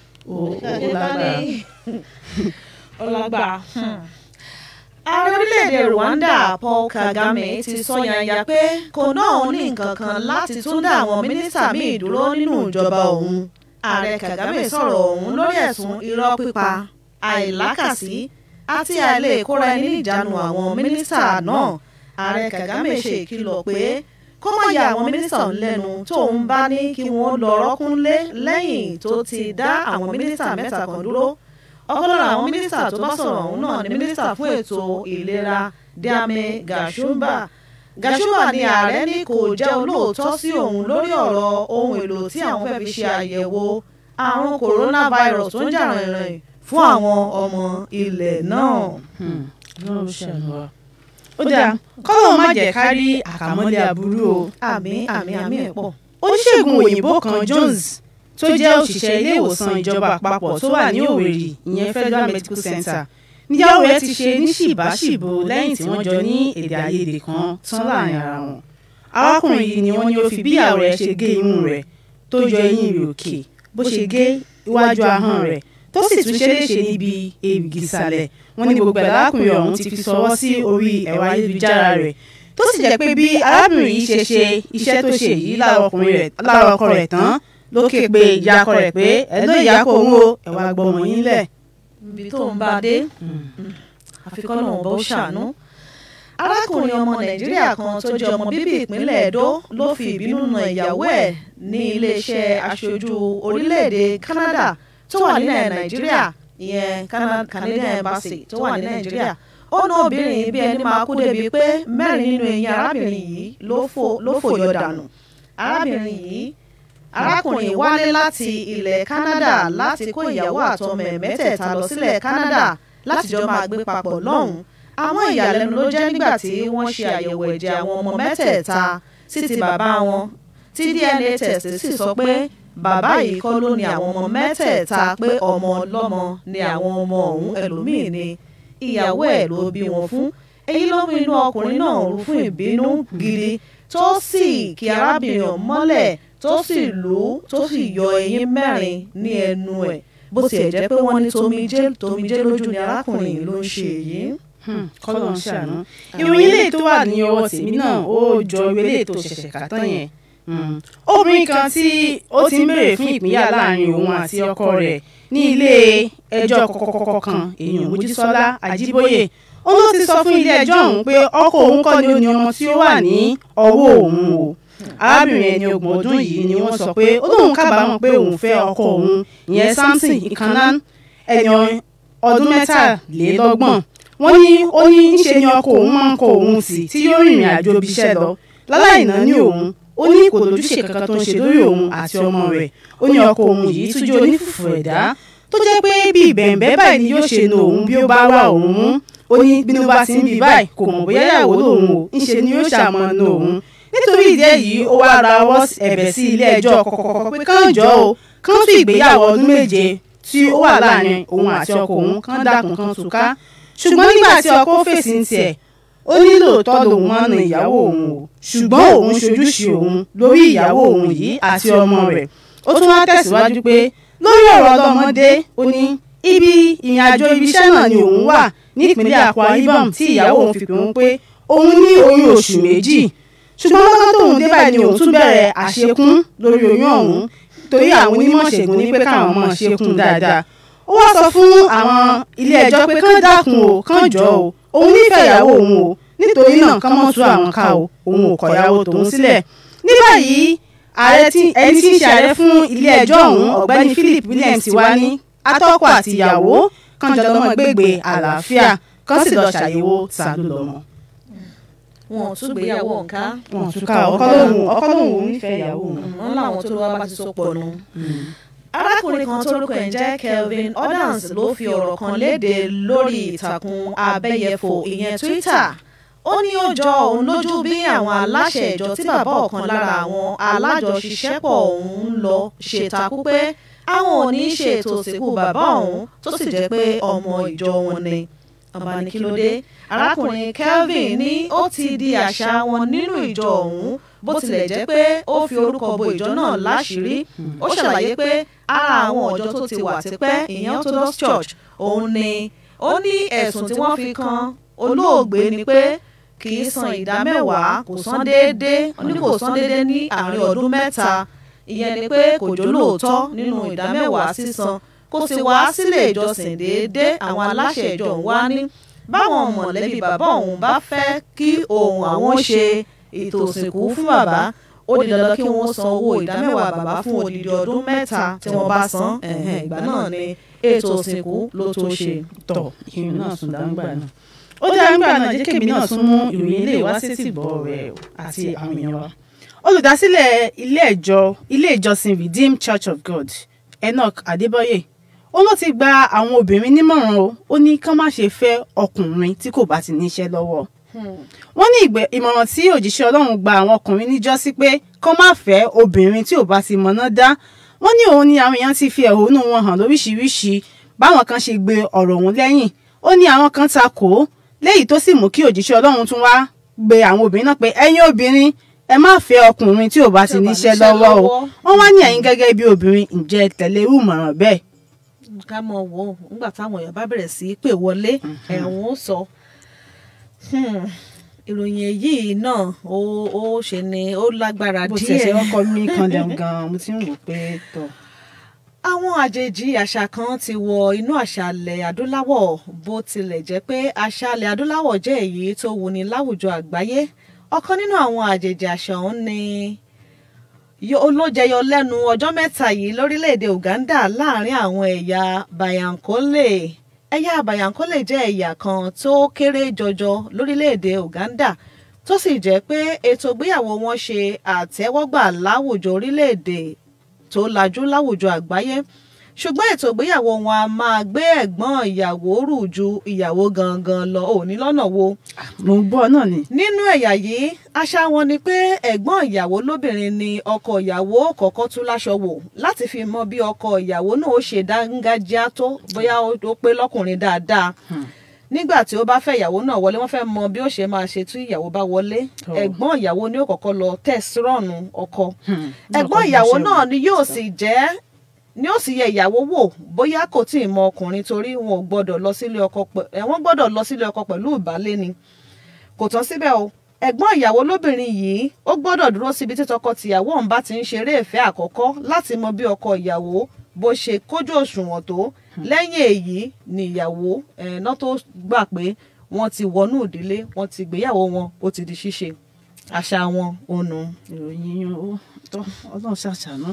[SPEAKER 3] ó lágbára
[SPEAKER 2] ọlágbà. ààrẹ orílẹ̀-èdè Rwanda Paul Kagame ti sọ yanya pé kò náà òun ní nǹkan kan láti tún dá àwọn mínísítà míì dúró nínú ìjọba òun. ààrẹ Kagame sọ̀rọ̀ òun lórí ẹ̀sùn irọ́ pípa àìlákàsí àti àìlè kóra ẹni níjànú àwọn mínísítà náà. ààrẹ Kagame ṣe ìkìlọ̀ pé kó má ya àwọn mínísítà lẹ́nu tóun bá ní kí wọ́n lọ rọ́kúnlé lẹ́yìn tó ti dá àwọn mínísítà mẹ́ta kan dúró ọ̀kan lára àwọn mínísítà tó bá sọ̀rọ̀ ọ̀hún náà ni mínísítà fún ètò ìlera Diame Gashumba Gashumba ni ààrẹ ní kò jẹ́ olóòótọ́ sí òun lórí ọ̀rọ̀ ohun èlò tí àwọn fẹ́ fi ṣe àyẹ̀wò àrùn coronavirus tó ń jà rìnrìn fún àwọn ọmọ ilẹ̀ náà.
[SPEAKER 3] ó dáa kọ́lọ́ má jẹ́ ká rí àkàmọ́lé aburú o.
[SPEAKER 2] àmín àmín àmín ẹ̀ pọ̀.
[SPEAKER 3] oníṣègùn òyìnbó kan Jones tó jẹ́ òṣìṣẹ́ ilé ìwòsàn ìjọba àpapọ̀ tó wà ní Òwèrì ìyẹn Federal Medical Center níyàwó rẹ̀ ti ṣe ní ṣìbáṣìbò lẹ́yìn tí wọ́n jọ ní èdè àìyedè kan tán láàrin ara wọn. arákùnrin yìí ni wọ́n ní ó fi bí ìyàwó rẹ̀ ṣe gé imú rẹ̀ tó yọ eyín rẹ̀ òkè bó ṣe gé iwájú ahọ́n rẹ̀ tó sì tún ṣe léṣe níbi èrìgì ìsàlẹ̀ wọ́n ní gbogbo ẹ̀ lárákùnrin ọ̀hún ti fi sọwọ́ sí orí ẹ̀rọ ayélujára rẹ̀ tó sì jẹ́ pé bí arábìnrin yìí ṣe ṣe iṣẹ́ tó ṣe yìí lára ọkọ rẹ̀ tán ló ké pe ìyàkọ rẹ̀ pé ẹ ló ìyàkọ òun o ẹ wá gbọmọ yín lẹ̀.
[SPEAKER 2] ibi tó ń bá dé àfikún náà bó ṣàánú. arákùnrin ọmọ nàìjíríà kan tó jẹ́ ọmọ bíbí ìpínlẹ̀ èdò ló fi ìbínú na ìyàwó ẹ̀ ní iléeṣẹ́ aṣojú orílẹ̀-èdè Canada tó wà nílẹ̀ nàìjíríà ìyẹn Canadian embassy tó wà ní nàìjíríà ó ná obìnrin bí ẹni máa kú débi pé mẹ́rin nínú eyín arábìnrin yìí ló fòyọ dànù arábìnrin yìí arákùnrin wálé láti ilẹ̀ Canada láti kó ìyàwó àtọmọ ẹ̀ mẹ́tẹ̀ẹ̀ta lọ sílẹ̀ Canada láti jọ máa gbé papọ̀ lọ́hùn-ún àwọn ìyàlẹ́nu ló jẹ́ nígbà tí wọ́n ṣe àyẹ̀wò ẹ̀jẹ̀ àwọn ọmọ mẹ́tẹ̀ẹ̀ta sí ti bàbá wọn tí DNA test sì sọ pé bàbá yìí kọ́ ló ní àwọn ọmọ mẹ́tẹ̀ẹ̀ta pé ọmọ ọlọ́mọ ni àwọn ọmọ ọ̀hún ẹlòmíì ni ìyàwó ẹ̀ ló bí wọn fún èyí ló mú inú ọkùnrin náà rú fún ìbínú gidi tó sì kí arábìnrin ọ̀hún mọ́lẹ̀ tó sì lù ú tó sì yọ eyín mẹ́rin ní ẹnu ẹ̀ bó tiẹ̀ jẹ́ pé wọ́n ní tomijé tomijé lójú ni arákùnrin yìí ló ń ṣe èyí
[SPEAKER 3] kọ́lọ̀ ń ṣàánú ìròyìn ilé tó wà ní ọwọ́ tèmi náà ó jọ ilé tó ṣẹ̀ṣẹ̀ kà tán yẹn obìnrin kan tí ó ti ń béèrè fún ìpínyà láàrin òun àti ọkọ rẹ̀ ní ilé ẹjọ́ kọ̀kọ̀kọ̀ kan èèyàn Mojísọ́lá Àjíbóyè ó ló ti sọ fún ilé ẹjọ́ ọ̀hún pé ọkọ òun kọ́ ni ó ní ọmọ tí ó wà ní ọwọ́ òun o arábìnrin ẹni ọgbọ̀n ọdún yìí ni wọ́n sọ pé ó lóun kábàámọ̀ pé òun fẹ́ ọkọ òun ìyẹn Samson Ikanan ẹni ọdún mẹ́tàlélọ́gbọ̀n wọ́n ní ó ní ńṣe ni ọkọ òun máa ń kọ òun sí tí yóò rìnrìn àjò ibiṣẹ́ lọ láláì náà ní òun ó ní kò lójúṣe kankan tó ń ṣe lórí òun àti ọmọ rẹ̀ ó ní ọkọ òun yìí tún jẹ́ onífùfù ẹ̀dá tó jẹ́ pé bí bẹ̀ǹbẹ́ báyìí ni yóò ṣe nu òun bí ó bá wà òun mú ó ní bínú bá ti ń bí báyìí kò mọ̀ bóyá ìyàwó lòun o ńṣe ni yóò ṣàmọ́ nu òun nítorí ìdí èyí ó wá ra ọwọ́ ẹ̀bẹ̀ sí ilé ẹjọ́ kọ̀kọ̀kọ̀ pé kán jọ o kán tún ìgbéyàwó ọdún méje tí ó wà láàrin òun àti ọkọ òun kán dákun kán túká ṣùgbọ́n nígbà tí ọkọ fèsì ń tiẹ̀ ó ní lóòótọ́ lòun máa ń na ìyàwó òun o ṣùgbọ́n òun ṣojúṣe òun lórí ìyàwó òun yìí àti ọmọ rẹ̀ ó tún wá tẹ̀síwájú pé lórí ọ̀rọ̀ ọlọ́mọdé ó ní ibi ìrìn àjò ibiṣẹ́ náà ni òun wà nípínlẹ̀ Akwa Ibom tí ìyàwó òun fi pè wọ́n pé òun ní oyún oṣù méjì ṣùgbọ́n lọ́gán tóun dé báyìí ni òun tún bẹ̀rẹ̀ àṣekún lórí oyún ọ̀hún torí àwọn onímọ̀ ṣègùn ní pé káwọn máa ṣekún dáadáa ó wá sọ fún àwọn ilé ẹjọ́ pé kán dákun o kán jọ o òun nífẹ̀ẹ́ ìyàwó òun o nítorí náà kán mọ́ tú àwọn ká o òun ò kọ̀ ìyàwó tòun sílẹ̀ ní báyìí ààrẹ tí ẹni tí ń ṣe ààrẹ fún ilé ẹjọ́ ọ̀hún ọ̀gbẹ́ni Philip Williams ti wá ní atọ́kọ àti ìyàwó kán jọ lọ́mọ gbégbé àlàáfíà kán sì lọ ṣàyẹ̀wò tàlú lọ́mọ.
[SPEAKER 2] wọn ò tún gbéyàwó nǹka
[SPEAKER 3] wọn ò tún ká ọkọ lóhùn ọkọ lóhùn òun nífẹ̀ẹ́ ìyàwó òun.
[SPEAKER 2] wọn làwọn tó wá bá ti so pọ̀ nù arákùnrin kan tórúkọ ẹ̀ ń jẹ́ Kelvin Ordance ló fi ọ̀rọ̀ kan léde lórí ìtàkùn abẹ́yẹfò ìyẹn Twitter ó ní ó jọ òun lójú bí àwọn aláṣẹ ìjọ tí bàbá ọ̀kan lára àwọn alájọṣiṣẹ́pọ̀ òun ń lọ ṣe takú pé àwọn ò ní ṣe ètò ìsìnkú bàbá òun tó sì jẹ́ pé ọmọ ìjọ wọn ni ọba ní kí ló dé arákùnrin Kelvin ní ó ti di àṣà wọn nínú ìjọ òun bó tilẹ̀ jẹ́ pé ó fi orúkọ bo ìjọ náà láṣìírí ó ṣàlàyé pé ara àwọn ọ̀jọ́ tó ti wà tipẹ́ ìyẹn Orthodox Church òun ni ó ní ẹ̀sùn tí wọ́n fi kan olóògbé ni pé kì í san ìdá mẹ́wàá kò san déédéé ó ní kò san déédéé ní àárín ọdún mẹ́ta ìyẹn ni pé kò jó lóòótọ́ nínú ìdá mẹ́wàá sísan kó sì wá sílé ìjọsìn déédéé àwọn aláṣẹ ìjọ òun wá ní báwọn mọ̀lẹ́bí bàbá òun bá fẹ́ kí òun àwọn ṣe ètò òsìnkú fún bàbá ó di dandan kí wọ́n san owó ìdámẹ́wàá bàbá fún odidi ọdún mẹ́ta tí wọ́n bá san ìgbà náà ni ètò òsìnkú ló tó ṣe.
[SPEAKER 3] tọ ìrìn náà sùn dáńgbà náà ó dáa nígbà náà jẹ́ kébì náà tún mú ìròyìn ilé ìwá sí tìgbọ́ rẹ̀ àti àwọn èèyàn wa. olùdásílẹ̀ ilé ẹ̀jọ́ ilé ìjọsìn Redeemed Church of God Enoch Adébóyè ó ló ti gba àwọn obìnrin nímọ̀ràn o ó ní kán má ṣe fẹ́ ọkùnrin tí kò bá ti níṣẹ́ lọ́wọ́ wọ́n ní ìmọ̀ràn tí òjíṣẹ́ ọlọ́run gba àwọn ọkùnrin níjọ́sí pé kán má fẹ́ obìnrin tí ò bá ti mọ̀nà dá wọ́n ní òun ni àwọn èèyàn ti fi ẹ̀hónú wọn hàn lóríṣiríṣi báwọn kan ṣe gbé ọ̀rọ̀ òun lẹ́yìn ó ní àwọn kan ta kò ó léyìí tó sì mú kí òjíṣẹ́ ọlọ́run tún wá gbé àwọn obìnrin náà pé ẹ̀yin obìnrin ẹ má fẹ́ ọkùnrin tí ò bá ti níṣẹ́ lọ́wọ́ o wọ́n wá ní ẹ̀yin gẹ́gẹ́ bí obìnrin ǹjẹ́ tẹ̀lé irú ìmọ̀ràn bẹ́ẹ̀.
[SPEAKER 2] ká mọ̀ wò ó nígbà táwọn èèyàn bá bẹ̀rẹ̀ sí í pè wọlé ẹ̀wọ̀n ó sọ ìròyìn èyí náà ó ó ṣe ni ó lágbára díẹ̀.
[SPEAKER 3] bó ti ṣe ọkọ mi kan lẹ́hìn gan-an mo ti ń wò pé tọ̀.
[SPEAKER 2] àwọn àjèjì àṣà kan ti wọ inú àṣàlẹ̀ adúláwọ̀ bó tilẹ̀ jẹ́ pé àṣàlẹ̀ adúláwọ̀ jẹ́ èyí tó wuni láwùjọ àgbáyé ọ̀kan nínú àwọn àjèjì àṣà ọ̀hún ni yó- ló jẹyọ lẹ́nu ọjọ́ mẹ́ta yìí lórílẹ̀‐èdè Uganda láàrin àwọn ẹ̀yà Bayankole ẹ̀yà Bayankole jẹ́ ẹ̀yà kan tó kéré jọjọ lórílẹ̀‐èdè Uganda tó sì jẹ́ pé ètò ìgbéyàwó wọn ṣe àtẹ́wọ́gbà láwùjọ orílẹ̀‐èdè tó lajú láwùjọ àgbáyé ṣùgbọ́n ètò ìgbéyàwó wọn a máa gbé ẹ̀gbọ́n ìyàwó rù ju ìyàwó gangan lọ òní lọ́nà wo
[SPEAKER 3] mo ń gbọ́ náà ni.
[SPEAKER 2] nínú ẹ̀yà yìí àṣà wọn ni pé ẹ̀gbọ́n ìyàwó lóbìnrin ni ọkọ ìyàwó kọ́kọ́ tú láṣọ wò láti fi mọ bí ọkọ ìyàwó náà ó ṣe dángájá tó bóyá ó ó pé lọ́kùnrin dáadáa nígbà tí ó bá fẹ́ ìyàwó náà wọlé wọ́n fẹ́ mọ bí ó ṣe máa ṣe tí ìyàwó bá wọlé
[SPEAKER 3] Oh.
[SPEAKER 2] ẹ̀gbọ́n ìyàwó ni ó kọ́kọ́ lọ tẹ̀sírọ̀nù ọkọ
[SPEAKER 3] Hmm.
[SPEAKER 2] ẹ̀gbọ́n
[SPEAKER 3] Ọkọ
[SPEAKER 2] ìyàwó
[SPEAKER 3] ìgbésẹ̀
[SPEAKER 2] náà
[SPEAKER 3] wò.
[SPEAKER 2] ni yóò sì jẹ́ ni ó sì yẹ ìyàwó wò bóyá kò tí ì mọ ọkùnrin torí wọn ò gbọ́dọ̀ lọ sílé ọkọ pẹ- ẹ, wọ́n gbọ́dọ̀ lọ sílé ọkọ pẹ̀lú ìbálé ni kò tán síbẹ̀ o ẹ̀gbọ́n ìyàwó lóbìnrin yìí ó gbọ́dọ̀ dúró síbi tí tọkọ-tìyàwó ọ̀hún bá ti ń ṣeré ìfẹ́ àkọ́kọ́ láti mọ bí ọkọ ìyàwó bó ṣe kójú òṣùwọ̀n tó lẹ́yìn èyí ni ìyàwó ẹ̀ náà tó gbà pé wọ́n ti wọnú ìdílé wọ́n ti gbéyàwó wọn ó ti di ṣíṣe àṣà wọn ònu.
[SPEAKER 3] ìròyìn yín ó tọ́ ọlọ́run ṣàṣàánú.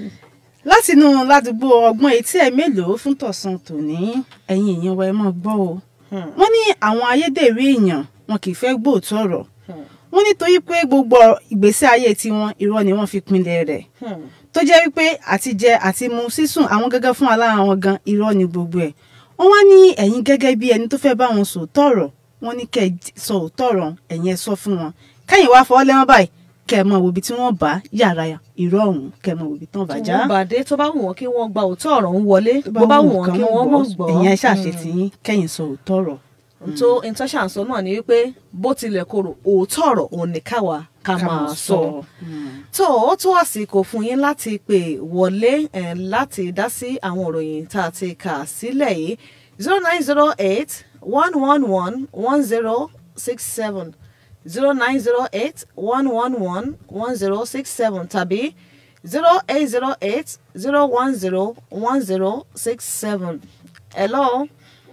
[SPEAKER 3] látinú ládùúgbò ọgbọ́n etí ẹ̀ mélòó fún tọ̀sán tòní ẹ̀yin èèyàn wa ẹ máa gbọ́ o. wọ́n ní àwọn ayédèrú èèyàn wọn kì í fẹ́ gbóòótọ́ ọ̀rọ̀ wọ́n nítorí pé gbogbo ìgbésí ayé tiwọn irọ́ ni wọ́n fi pinlẹ̀ rẹ̀ tó jẹ́ wípé àtijẹ àti mu sísùn àwọn gẹ́gẹ́ fún alára wọn gan irọ́ ni gbogbo ẹ̀ wọ́n wá ní ẹ̀yin gẹ́gẹ́ bí ẹni tó fẹ́ bá wọn sòótọ́ ọ̀rọ̀ wọ́n ní kẹ́ ẹ sọ òótọ́ ọ̀rọ̀ ẹ̀yin ẹ sọ fún wọn kẹ́yìn wá fọwọ́ lẹ́wọ́n báyìí kẹ́ ẹ mọ òbí tí wọ́n bá yàrá irọ́ ọ̀hún kẹ́ ẹ mọ òbí tán bá já
[SPEAKER 2] wọ́n bàdé tó bá wù wọ́n kí wọ́n gba òótọ́ ọ̀rọ̀ ń wọlé bó bá wù wọ́n kí wọ́n mọ̀ gbọ́.
[SPEAKER 3] ẹ̀yin ẹ ṣàṣetì yín kẹ́yìn sọ òótọ́ ọ̀rọ̀
[SPEAKER 2] tó ìtọ́ṣà ń sọ náà ni wípé bó tilẹ̀ korò òótọ́ ọ̀rọ̀ òun ní káwa ká máa sọ. tó ó tó àsìkò fún yín láti pè wọlé eh, láti dá sí àwọn òròyìn tá a ti kà sílẹ̀ yìí zero nine zero eight one one one one zero six seven zero nine zero eight one one one one zero six seven tàbí zero eight zero eight zero one zero one zero six seven. hello.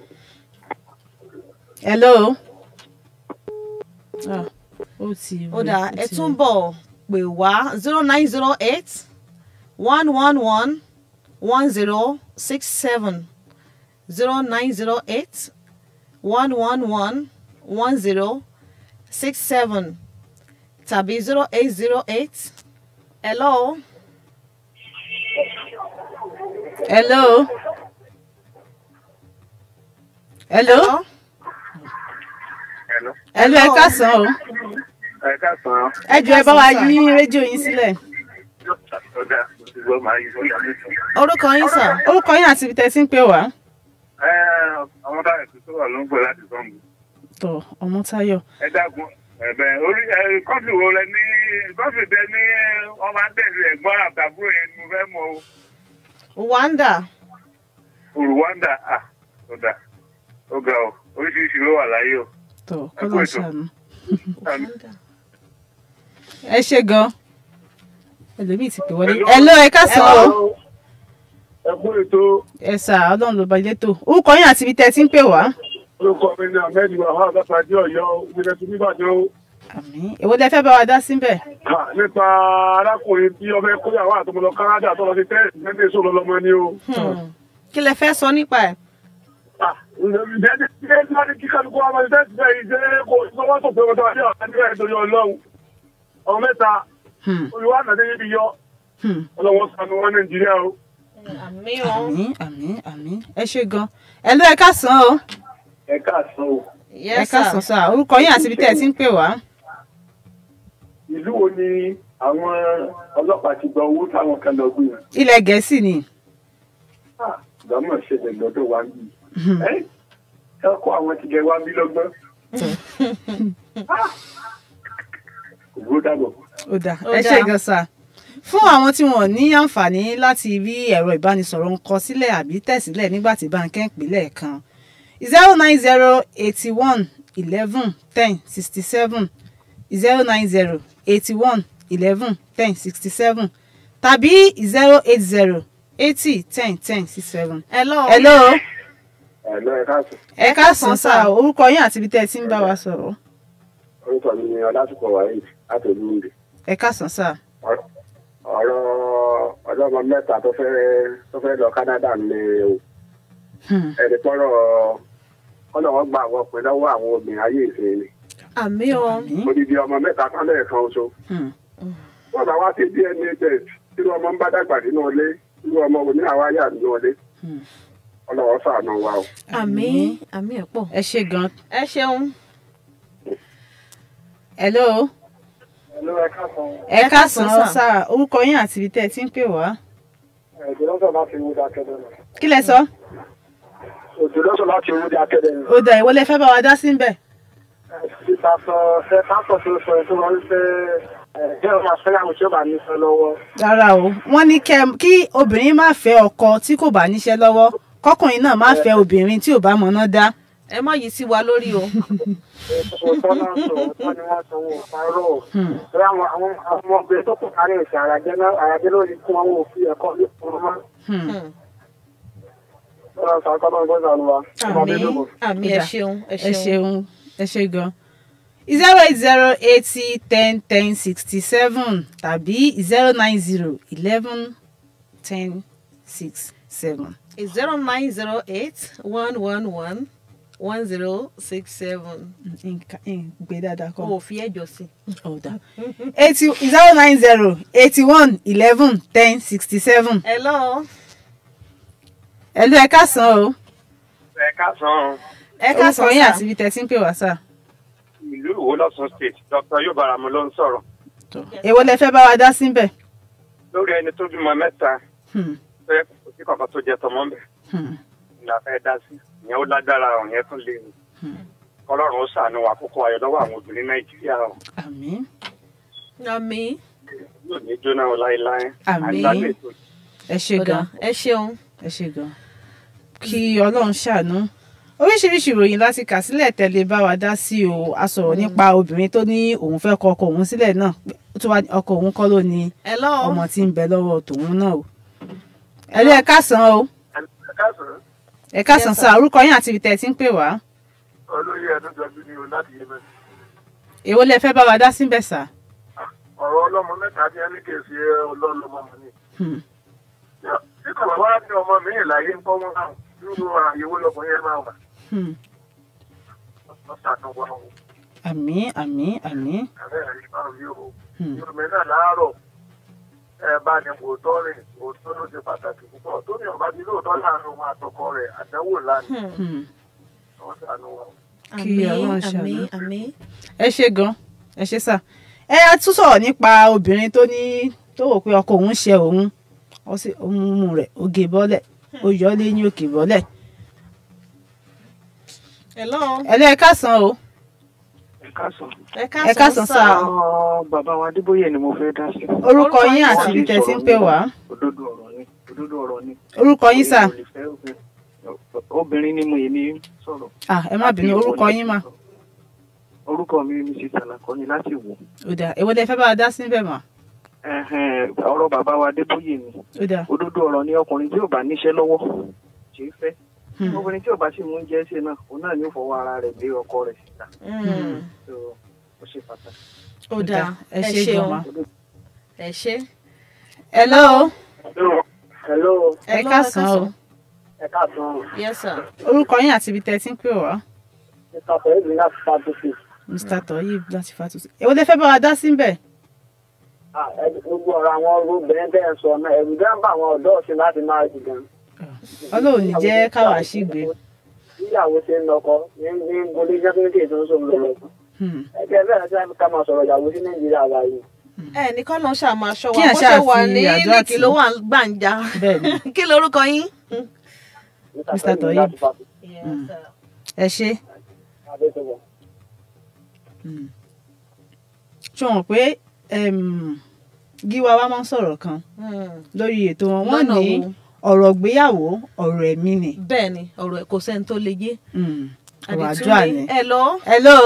[SPEAKER 3] hello. Ah, ó ti
[SPEAKER 2] ó dáa
[SPEAKER 3] ó
[SPEAKER 2] ẹ
[SPEAKER 3] ti
[SPEAKER 2] tún bọ̀ pè wá zero nine zero eight one one one one zero six seven zero nine zero eight one one one one zero six seven tàbí zero eight zero eight hello
[SPEAKER 3] hello. hello.
[SPEAKER 4] Hello.
[SPEAKER 3] hello ẹ káàsán o
[SPEAKER 4] Ẹ káàsán.
[SPEAKER 3] ẹ jọ̀ọ́ ẹ bá wa yí rédíò yín sílẹ̀
[SPEAKER 4] Ọ̀dà mo ti gbọ́ máa yí sọ́jà lẹ́sìn.
[SPEAKER 2] orúkọ yín sà
[SPEAKER 3] orúkọ yín àti ibi tẹ́ ti ń pè wá.
[SPEAKER 4] Ẹ àwọn táyà tó tó wà ló ń pè láti sọ́ǹgù.
[SPEAKER 3] tọ Ọmọ́táyọ̀
[SPEAKER 4] Ẹ dákun ẹ̀bẹ̀ orí ẹ kọ́fì wo lẹ ní kọ́fì tẹ ní wọ́n máa ń tẹ̀lé ẹ̀gbọ́n àtàbúrò yẹn ni mo fẹ́ mọ o.
[SPEAKER 2] wanda
[SPEAKER 4] Rwanda à ọ̀dà ó ga o oríṣiríṣi ló wà láyé o.
[SPEAKER 3] tọ
[SPEAKER 4] Ẹ kú
[SPEAKER 3] kọlọ
[SPEAKER 4] ètò.
[SPEAKER 3] ṣàánú. ẹ ṣe gan ẹlòmíì ti pè wọlé
[SPEAKER 4] Hello.
[SPEAKER 3] ẹ lọ ẹ káàsán o
[SPEAKER 4] Ẹ kú ètò
[SPEAKER 3] ẹ sà Ọlọ́run ló ba ilé tó orúkọ yín àti ibi tẹ́ ti ń pè wá.
[SPEAKER 4] orúkọ mi ní Ahmed Wahab Abáfájì Ọ̀yọ́ ìpínlẹ̀ tó níbàdàn o.
[SPEAKER 3] àmín èwo lẹ fẹ́ bá wa dá síbẹ̀.
[SPEAKER 4] Ha, nípa arákùnrin tí ọmọ ẹkọyàwó àtọmọlọ Canada tó lọ sí tẹ́ẹ̀sì mẹ́tẹ́ èso lọ́lọ́mọ ni o.
[SPEAKER 2] kí lẹ fẹ́ sọ nípa ẹ̀
[SPEAKER 4] Ah, ǹjẹ́ ní kí ẹ máa ní kí kálukú ọmọ sí tẹ́ẹ̀sì bẹ́ẹ̀ yìí ṣe kò sọ́wọ́ tó pé wọ́n tó wá sí ọ̀sán nígbà ètò yọ ọlọ́run. ọmọ mẹ́ta
[SPEAKER 3] Hmm,
[SPEAKER 4] olùwà àtàdé yìí bí yọ
[SPEAKER 3] hmm.
[SPEAKER 4] ọlọ́wọ́ sanu wọn Nàìjíríà o.
[SPEAKER 2] àmì o
[SPEAKER 3] àmín àmín àmín ẹ ṣe gan ẹ lọ ẹ káàsán o
[SPEAKER 4] ẹ káàsán o.
[SPEAKER 3] ẹ
[SPEAKER 2] yes
[SPEAKER 3] káàsán
[SPEAKER 2] sir
[SPEAKER 3] sà orúkọ yín àti ibi tẹ́ ti ń pè wá.
[SPEAKER 4] ìlú wo ni àwọn ọlọ́pàá ti gba owó táwọn kan lọ gbé yẹn?
[SPEAKER 3] ilẹ̀ gẹ̀ẹ́sì ni.
[SPEAKER 4] ìdámọ̀ ṣẹlẹ̀ lọ́dọ̀ wa ń bì. ẹ ẹ kó àwọn ti gẹ wá bí lọ́gbọ́n. kò burú dàgbọ̀.
[SPEAKER 3] ó dà
[SPEAKER 2] Ó
[SPEAKER 3] ẹ
[SPEAKER 2] dáa.
[SPEAKER 3] ṣe gan sà fún àwọn tí wọn ò ní àǹfààní láti rí ẹ̀rọ ìbánisọ̀rọ̀ ń kọ sílẹ̀ àbí tẹ̀sílẹ̀ nígbà tí báńkẹ́ ń pínlẹ̀ kan zero nine zero eighty one eleven ten sixty seven zero nine zero eighty one eleven ten sixty seven tàbí zero eight zero eighty ten ten six seven.
[SPEAKER 2] hello
[SPEAKER 3] hello
[SPEAKER 4] ẹ lọ ẹ káàsán.
[SPEAKER 3] ẹ káàsán sà orúkọ yín àti ibi tẹ́ ẹ ti ń bá wa sọ̀rọ̀
[SPEAKER 4] orúkọ mi ni ọlásùpọ̀ wáyé látòlú rẹ̀.
[SPEAKER 3] ẹ káàsán sà.
[SPEAKER 4] ọ̀rọ̀ ọlọ́mọ mẹ́ta tó fẹ́ tó fẹ́ lọ Canada ni o
[SPEAKER 3] Hmm.
[SPEAKER 4] ẹni pọ́rọ̀ ọlọ́wọ́ gba àwọn ọkùnrin lọ́wọ́ àwọn obìnrin ayé ìsìn ni
[SPEAKER 2] àmì o
[SPEAKER 3] Àmín.
[SPEAKER 4] odidi ọmọ mẹ́ta kan lẹ́ẹ̀kan oṣù
[SPEAKER 3] Hmm.
[SPEAKER 4] wọ́n bá wá sí DNA test irú ọmọ ń bá dàgbà nínú ilé irú ọmọ wo ní àwa yà nínú ilé
[SPEAKER 3] Hmm.
[SPEAKER 4] ọlọ́wọ́ ṣàánú wa o.
[SPEAKER 2] àmì àmì ẹ̀ pọ̀.
[SPEAKER 3] ẹ ṣe gan.
[SPEAKER 2] ẹ ṣeun.
[SPEAKER 3] hello
[SPEAKER 4] ẹ̀lú ẹ̀ka kan
[SPEAKER 3] ẹ káàsán
[SPEAKER 2] sà.
[SPEAKER 3] sà orúkọ yín àti ibi tẹ́ ẹ ti ń pè wá.
[SPEAKER 4] òjòlọ́sọ̀ láti wúdà kẹ́dẹ̀ nù.
[SPEAKER 3] kí lẹ sọ.
[SPEAKER 4] òjòlọ́sọ̀ láti wúdà kẹ́dẹ̀ nù.
[SPEAKER 3] ó dà ìwọ lẹ fẹ́ bá wa dá sí ń bẹ̀.
[SPEAKER 4] síta sọ ṣe pásítọ̀ tó sọ ètò wọn ṣe ẹ̀jẹ̀ ọmọ àfẹ́yàwó tí ó bá nífẹ̀ lọ́wọ́.
[SPEAKER 3] rárá o wọ́n ní kẹ́ kí obìnrin má fẹ́ ọkọ tí kò bá níṣẹ́ lọ́wọ́ kọkùnrin náà má fẹ́ obìnrin tí ò bá mọ̀nà dá.
[SPEAKER 2] ẹ má yí sí wa lórí o.
[SPEAKER 4] òótọ́ náà sọ òótọ́ ni wọ́n sọ wọn ò parọ́ o. Torí àwọn àwọn àwọn ọmọbìnrin tó kù kárí ìṣẹ̀ àràjẹ́ náà àràjẹ́ lórí fún àwọn òfin ẹ̀kọ́ ní ọmọ máa.
[SPEAKER 3] Hmm.
[SPEAKER 4] Ọlọ́run sàkọ́ náà gbọ́dọ̀ lọ wa.
[SPEAKER 2] àmì àmì ẹ ṣeun ẹ
[SPEAKER 3] ẹ
[SPEAKER 2] ṣeun.
[SPEAKER 3] ṣeun ẹ ṣe gan. zero eight zero eighty ten ten sixty seven tàbí zero nine zero eleven ten six seven.
[SPEAKER 2] zero nine zero eight one one one one zero six seven.
[SPEAKER 3] gbé dáadáa kọ́.
[SPEAKER 2] o ò fi ẹjọ sí.
[SPEAKER 3] ọ̀dà eighty zero nine zero eighty one eleven ten sixty seven.
[SPEAKER 2] hello.
[SPEAKER 3] ẹ̀lú ẹ káàsán o.
[SPEAKER 4] Ẹ káàsán
[SPEAKER 2] ẹ ká sọ
[SPEAKER 3] orúkọ yín
[SPEAKER 2] sá.
[SPEAKER 3] àti ibi tẹ́ ti ń pè wá sá.
[SPEAKER 4] ìlú Ìwó lọ́sùn state Dr. Yóò Báramu ló ń sọ̀rọ̀
[SPEAKER 3] èwo lẹ fẹ́ bá wa dá síbẹ̀.
[SPEAKER 4] lórí ẹni tó bímọ mẹ́ta
[SPEAKER 3] Hmm,
[SPEAKER 4] tó yẹ kò sí kankan tó jẹ tọmọ ń bẹ̀
[SPEAKER 3] hmm,
[SPEAKER 4] ni a fẹ́ dá sí ìyẹn ó lágbára ọ̀hún yẹn tún lé ní Ọlọ́run ó ṣàánú wa kókó ayọ̀ lọ́wọ́ àwọn obìnrin Nàìjíríà o
[SPEAKER 3] àmín
[SPEAKER 2] àmì.
[SPEAKER 4] yóò ní jóná o láéláé
[SPEAKER 3] Àmín.
[SPEAKER 4] àgbàdo ètò
[SPEAKER 3] ẹ ṣe
[SPEAKER 2] ọ̀dà
[SPEAKER 3] gan
[SPEAKER 2] ẹ ṣeun.
[SPEAKER 3] ẹ ṣe gan. kí ọlọ́run ṣàánú oríṣiríṣi ìròyìn láti kà sílẹ̀ tẹ̀lé bá wa dá sí o a sọ̀rọ̀ nípa obìnrin tó ní òun fẹ́ kọ ọkọ òun sílẹ̀ náà ó tún wá ní ọkọ òun kọ́ ló ní
[SPEAKER 2] hello.
[SPEAKER 3] ọmọ tí ń bẹ lọ́wọ́ tòun náà o. ẹ̀lú ẹ káàsán o
[SPEAKER 4] ẹ káàsán
[SPEAKER 3] ẹ káàsán
[SPEAKER 2] Yes,
[SPEAKER 3] sá orúkọ yín àti ibi tẹ́ ẹ ti ń pè wá.
[SPEAKER 4] olóyè ẹ̀dọ́jọ́bí ni o láti yé mẹ́sì
[SPEAKER 3] èwo lẹ fẹ́ bá wa dá síbẹ̀ sá.
[SPEAKER 4] ọ̀rọ̀ ọlọ́mọ mẹ́ta tí ẹni kèsì ọlọ́lọ́mọ mọ̀ ni
[SPEAKER 3] Hmm,
[SPEAKER 4] tí kò bá wá ní ọmọ mi ìlàyé ń kọ́ wọn náà nínú àyẹ̀wò lọkùnrin yẹn máa wà
[SPEAKER 3] hmm.
[SPEAKER 4] lọ́sàánú wa o
[SPEAKER 3] àmín àmín àmín.
[SPEAKER 4] àbẹ́ ẹ̀rí bá rí o
[SPEAKER 3] Hmm.
[SPEAKER 4] yorùbá náà láàárọ̀ ẹ bá ní òótọ́ rẹ̀ òótọ́ ló ṣe pàtàkì púpọ̀ tó ní ọba ní lóòótọ́ láàrin òun àtọkọ rẹ̀ àdánwò lánàá
[SPEAKER 3] Hmm.
[SPEAKER 4] lọ́sàánú wa o.
[SPEAKER 3] Kí
[SPEAKER 2] àmì
[SPEAKER 3] Ọlọ́run
[SPEAKER 2] àmì
[SPEAKER 3] ṣàánú.
[SPEAKER 2] àmì.
[SPEAKER 3] ẹ ṣe gan ẹ ṣe sà ẹ a tún sọ̀rọ̀ nípa obìnrin tó ní tó wò pé ọkọ òun ṣe òun ó sì ó mú mú rẹ̀ ó gé bọ́lẹ̀ ó yọ ọ́ lẹ́yìn òkè bọ́lẹ̀
[SPEAKER 2] hello.
[SPEAKER 3] ẹ lẹ́ ẹ káàsán o
[SPEAKER 4] ẹ káàsán.
[SPEAKER 2] ẹ ká
[SPEAKER 3] Ẹ káàsán
[SPEAKER 2] sọ
[SPEAKER 3] sá.
[SPEAKER 4] àwọn bàbá wa adébóyè ni mo fẹ́ dá sí.
[SPEAKER 3] orúkọ
[SPEAKER 2] Orúkọ
[SPEAKER 3] yín
[SPEAKER 2] yín
[SPEAKER 3] àti
[SPEAKER 2] sà.
[SPEAKER 3] ibi tẹ́ ti ń pè wá
[SPEAKER 4] òdodo ọ̀rọ̀ ni òdodo ọ̀rọ̀ ni.
[SPEAKER 3] orúkọ yín sà
[SPEAKER 4] Èmi ò lè fẹ́ obìnrin. obìnrin ni mo èmi sọ̀rọ̀.
[SPEAKER 3] ah ẹ má bínú orúkọ yín mà
[SPEAKER 4] orúkọ mi mrs alakọni láti wò.
[SPEAKER 3] ó dà èwo lẹ fẹ́ bá wa dá síbẹ̀ mà
[SPEAKER 4] Ẹhẹ́n, ọ̀rọ̀ bàbá wa adébóyè ni
[SPEAKER 3] ó dà
[SPEAKER 4] òdodo ọ̀rọ̀ ni ọkùnrin tí ò bá níṣẹ́ lọ́wọ́ kì í fẹ́.
[SPEAKER 3] Hmm.
[SPEAKER 4] obìnrin tí ò bá sì mú oúnjẹ ṣe náà òun náà ni ó fọwọ́ ara rẹ̀ gbé ọkọ rẹ̀ síta.
[SPEAKER 2] Mm,
[SPEAKER 4] So, ó ṣe pàtàkì.
[SPEAKER 2] ó dáa
[SPEAKER 3] ẹ ṣe gan ma
[SPEAKER 2] ẹ ṣe.
[SPEAKER 3] hello
[SPEAKER 4] hello
[SPEAKER 3] ẹ
[SPEAKER 2] Hello,
[SPEAKER 3] káàsán o
[SPEAKER 4] ẹ káàsán
[SPEAKER 2] yes sir.
[SPEAKER 3] orúkọ yín àti ibi tẹ́ ti ń pè wá
[SPEAKER 4] mr fẹ́ẹ́lì láti fàtúnṣe.
[SPEAKER 3] mr toyib láti fàtúnṣe èwo lẹ fẹ́ bá wa dá síbẹ̀
[SPEAKER 4] gbogbo ọ̀rọ̀ àwọn obìnrin bẹ́ẹ̀ sọ náà ẹ̀rù dá ń bá àwọn ọ̀dọ́ ọ̀sìn láti máa jù gan.
[SPEAKER 3] ọlọ́run ní jẹ́ káwa ṣìgbé
[SPEAKER 4] níyàwó ṣe ń lọkọ ní ní gbolé jẹ́kúndé tó ń sọ lọ́wọ́.
[SPEAKER 3] Hmm.
[SPEAKER 4] ẹgbẹ́ bẹ́ẹ̀ ṣe ká máa sọ̀rọ̀ ìyàwó sí nàìjíríà báyìí.
[SPEAKER 2] ẹ ní kọ́ ló ń ṣàmà aṣọ
[SPEAKER 3] Kí
[SPEAKER 2] wa
[SPEAKER 3] ẹ̀
[SPEAKER 2] bó
[SPEAKER 3] ṣáà
[SPEAKER 2] ṣe wà
[SPEAKER 3] fi
[SPEAKER 2] ní
[SPEAKER 3] àdúrà
[SPEAKER 2] líkì
[SPEAKER 3] tì.
[SPEAKER 2] ló wà gbàǹjà.
[SPEAKER 3] bẹ́ẹ̀ ni
[SPEAKER 2] kí lorúkọ yín.
[SPEAKER 3] Mr. Toyib. ẹ ṣe ṣé wọn pé em, gíwa wa máa ń sọ̀rọ̀ kan lórí ètò wọn wọ́n
[SPEAKER 2] Lọ́nà
[SPEAKER 3] ní
[SPEAKER 2] wo?
[SPEAKER 3] ọ̀rọ̀ ìgbéyàwó ọ̀rọ̀ ẹ̀mí ni
[SPEAKER 2] bẹ́ẹ̀ ni ọ̀rọ̀ ẹ̀ kò sẹ́ni tó le yé.
[SPEAKER 3] Hmm. ọ̀rọ̀
[SPEAKER 2] Àdìtú
[SPEAKER 3] àdúrà
[SPEAKER 2] ni.
[SPEAKER 3] ni.
[SPEAKER 2] ẹ lọ.
[SPEAKER 3] hello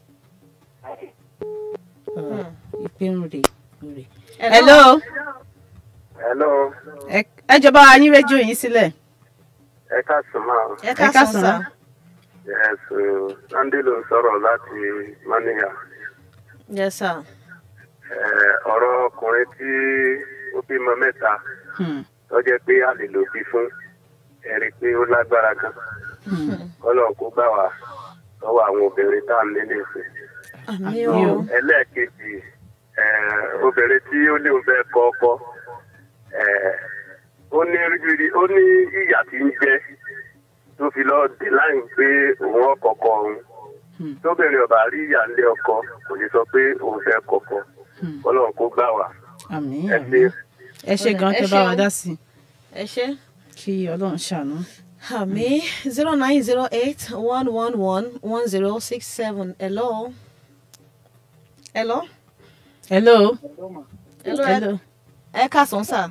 [SPEAKER 3] ìpè ń rè rè hello
[SPEAKER 4] hello
[SPEAKER 3] Ẹ- ẹ jọba wa yín rédíò yín sílẹ̀
[SPEAKER 4] ẹ káàsán máa
[SPEAKER 2] ẹ
[SPEAKER 3] Ẹ
[SPEAKER 2] ká
[SPEAKER 3] káàsán.
[SPEAKER 2] sàn sá.
[SPEAKER 4] yes sunday ló ń sọ̀rọ̀ láti mania
[SPEAKER 2] yes sir.
[SPEAKER 4] ọ̀rọ̀ ọkùnrin tí
[SPEAKER 5] ó bímọ mẹ́ta
[SPEAKER 3] Hmm.
[SPEAKER 5] tó jẹ́ pé a lè lò bí fún ẹ̀rí pé ó lágbára gan kọ́lọ̀ kó gbà wá lọ́wọ́ àwọn obìnrin tá à ń lé lẹ́sìn.
[SPEAKER 2] àmì
[SPEAKER 3] Àmì
[SPEAKER 2] o
[SPEAKER 3] o.
[SPEAKER 5] ẹlẹ́ẹ̀kejì eh, obìnrin tí ó ní òun fẹ́ kọ́ ọkọ eh, ó ní rírí ó ní ìyà tí ń jẹ tó fi lọ dé láì pé òun ọkọ̀ọ̀kọ̀ òun tóbìnrin ọba rí ìyà ńlé ọkọ kò ní sọ pé òun fẹ́ kọ̀kọ̀ kọ́lọ̀ kó gbà wá
[SPEAKER 3] àmì
[SPEAKER 5] ẹ
[SPEAKER 3] àmì
[SPEAKER 5] ṣe.
[SPEAKER 3] ẹ ṣe gan
[SPEAKER 2] Ẹ
[SPEAKER 3] tẹ bá wa
[SPEAKER 2] ṣeun.
[SPEAKER 3] dá sí i
[SPEAKER 2] ẹ ṣe.
[SPEAKER 3] kí ọlọ́run ṣàánú.
[SPEAKER 2] àmì zero nine zero eight one one one one zero six seven hello. hello.
[SPEAKER 3] hello.
[SPEAKER 2] hello.
[SPEAKER 3] hello.
[SPEAKER 2] ẹ káàsán sà.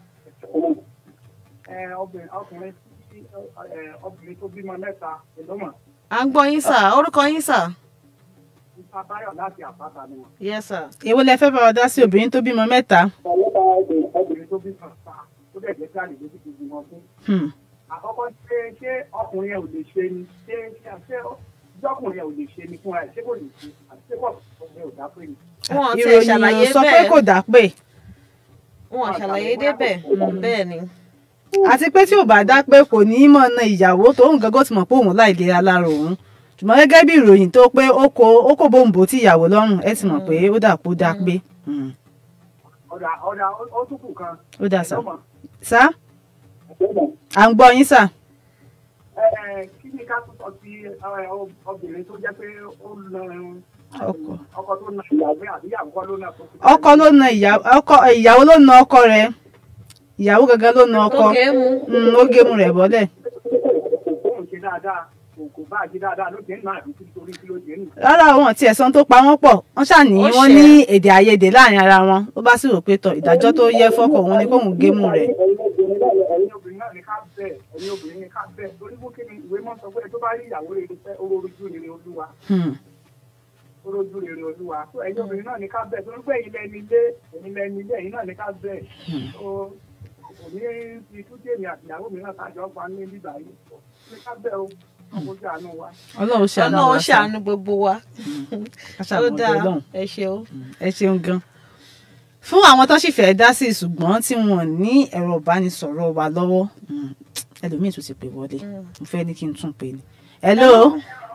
[SPEAKER 4] ẹ obìnrin ọkùnrin tí ẹ obìnrin tó bímọ mẹ́ta ìlọ́mọ̀
[SPEAKER 2] à ń gbọ́ yín sà orúkọ yín sà.
[SPEAKER 4] nípa báyọ̀ láti àpáta ni wọn.
[SPEAKER 2] yes sir.
[SPEAKER 3] èwo lẹ fẹ́ bá wa dá sí obìnrin tó bímọ mẹ́ta.
[SPEAKER 4] ọlọ́pàá obìnrin obìnrin tó bímọ mẹ́ta tó dẹ̀ jẹ́ káàdì lójú gbogbo wọn fún.
[SPEAKER 3] Hmm.
[SPEAKER 4] àkọ́kọ́ ṣé ṣé ọkùnrin yẹn ò lè ṣe ni ṣé ṣé ṣé ọkùnrin yẹn ò lè ṣe ni fúnra ẹ̀ ṣé kò lè ṣe àti ṣé kò ọkùnrin ò dá pé ni.
[SPEAKER 2] wọn ti
[SPEAKER 3] ìròyìn
[SPEAKER 2] ṣàlàyé
[SPEAKER 3] sọ pé
[SPEAKER 2] bẹ́ẹ̀
[SPEAKER 3] kò dá pé
[SPEAKER 2] wọn ṣàlàyé débẹ̀ bẹ́ẹ̀ ni.
[SPEAKER 3] àti pé tí ò bá dá pé kò ní í mọ̀ na ìyàwó tóun gangan ti mọ̀ pé òun láìlera lára òun ṣùgbọ́n gẹ́gẹ́ bí ìròyìn tó pé ó kó ó kó bóńbó tí ìyàwó lọ́rùn ẹ ti mọ̀ pé ó dà pé ó dá pé Hmm.
[SPEAKER 4] ọ̀dà ọ̀dà ó tún kù kan.
[SPEAKER 3] ó dà sá.
[SPEAKER 4] ìlọ́mọ̀
[SPEAKER 3] sá
[SPEAKER 4] ìlọ́mọ̀
[SPEAKER 3] à ń gbọ́ yín sà.
[SPEAKER 4] ẹ kí ni ká tún sọ sí ẹ, obìnrin tó jẹ́ pé ó na
[SPEAKER 3] Ọkọ.
[SPEAKER 4] ọkọ tó na ìyàwó àbí ìyàwó kọ́ ló na tó fi.
[SPEAKER 3] ọkọ ló na ìyàwó ọkọ ìyàwó ló na ọkọ rẹ̀ ìyàwó gangan ló na ọkọ
[SPEAKER 2] ó gé mu.
[SPEAKER 3] Hmm, ó gé mu rẹ̀ bọ́lẹ̀.
[SPEAKER 4] òun ṣe dáadáa kò kò bá ṣe dáadáa ló ti ń nà àbí torí kí ló ti ń nù.
[SPEAKER 3] rárá àwọn tí ẹ̀sán tó pa wọ́n pọ̀ wọ́n ṣàní
[SPEAKER 2] Ó
[SPEAKER 3] wọ́n
[SPEAKER 2] ṣe.
[SPEAKER 3] ní èdè àìyedè láàrin ara wọn ó bá sì rò pé tọ ìdájọ́ tó yẹ fọ́kọ òun ni kóun gé mu rẹ̀.
[SPEAKER 4] ẹ̀yin obìnrin náà ní ká bẹ̀ ẹ̀yin obìnrin ní ká bẹ̀ torí bó kí ni ìwé mọ́ sọ pé tó bá rí ìyàwó rere fẹ́ orójú rere olúwa
[SPEAKER 3] Hmm.
[SPEAKER 4] orójú rere olúwa tó ẹ̀yin obìnrin náà ní ká bẹ̀ torí pé ilẹ̀ ní ilé ẹ̀yin lẹ́ni ilé ẹ̀yin náà ní ká bẹ̀ tó òní ti tún jẹ́ èmi àti ìyàwó mi náà kájọ pa ní bíbá yìí ní ká bẹ̀ o ọmọ ojú àánú wa.
[SPEAKER 3] ọlọ́run ṣàánú
[SPEAKER 2] ọlọ́run
[SPEAKER 3] wa sá.
[SPEAKER 2] ṣàánú gbogbo wa.
[SPEAKER 3] Ká
[SPEAKER 2] ó
[SPEAKER 3] ṣàánú ọ̀dọ̀
[SPEAKER 2] dáa
[SPEAKER 3] Ọlọ́run.
[SPEAKER 2] ẹ ṣeun.
[SPEAKER 3] ẹ ṣeun gan. fún àwọn tó sì fẹ́ẹ́ dá sí i ṣùgbọ́n tí wọn ní ẹ̀rọ ìbánisọ̀rọ̀ wa lọ́wọ́ hmm, ẹlòmíín tún ti pè wọlé mo fẹ́ ní kí n tún pè ní. hello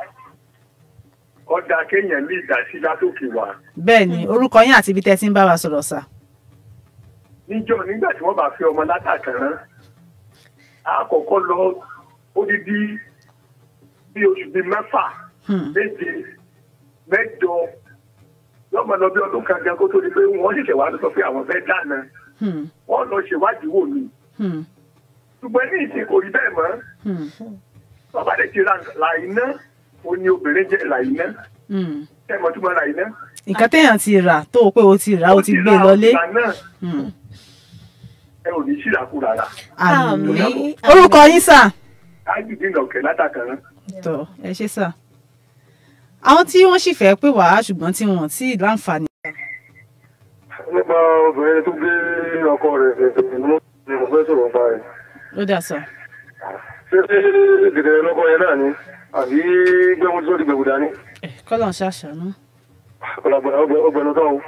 [SPEAKER 5] ọ̀dà kéèyàn ní ìdásí látòkè wá
[SPEAKER 3] bẹ́ẹ̀ ni orúkọ yín àti ibi tẹ́ ti ń bá wa sọ̀rọ̀ sà.
[SPEAKER 5] níjọ́ nígbà tí wọ́n bá fi ọmọ látàkàrán àkọ́kọ́ lọ odidi bí oṣù bíi mẹ́fà
[SPEAKER 3] Hmm.
[SPEAKER 5] méje mẹ́jọ lọ́mọ lọ bí ọdún kan gan kó tó di pé wọ́n ṣẹ̀ṣẹ̀ wá sọ pé àwọn fẹ́ dáná
[SPEAKER 3] Hmm.
[SPEAKER 5] wọ́n lọ ṣèwádìí wò ni
[SPEAKER 3] Hmm.
[SPEAKER 5] ṣùgbọ́n ní ìsìn kò rí bẹ́ẹ̀ mọ́
[SPEAKER 3] Hmm.
[SPEAKER 5] bàbá rẹ̀ ti ra làyínà ó ní obìnrin jẹ́ làyínà
[SPEAKER 3] Hmm.
[SPEAKER 5] ẹ̀ mọ̀ tó mọ̀ làyínà.
[SPEAKER 3] nǹkan téèyàn ti rà tó o pé o ti rà o ti gbé e lọlé.
[SPEAKER 5] ìgbà náà
[SPEAKER 3] Hmm.
[SPEAKER 5] ẹ ò ní ṣìlàkú rárá
[SPEAKER 3] àmín.
[SPEAKER 2] àmì
[SPEAKER 3] orúkọ yín sà.
[SPEAKER 5] ájùdínà ọ̀kẹ́ látàkàrán.
[SPEAKER 3] tọ ẹ ṣe sà. àwọn tí wọ́n sì fẹ́ pè wá ṣùgbọ́n tí wọ́n ti láǹfààní.
[SPEAKER 6] nípa obìnrin tó gbé ọkọ rẹ̀ ni mo fẹ́ sọ̀rọ̀ nípa rẹ̀.
[SPEAKER 3] ó dà sà.
[SPEAKER 6] ṣé gèdè lọ́kọ yẹn náà ni àbí gbẹ́mu tí ó ti gbẹ̀wò dání
[SPEAKER 3] kọ́lọ̀ ń ṣàṣàánú.
[SPEAKER 6] ọgbẹ̀nu tó ń.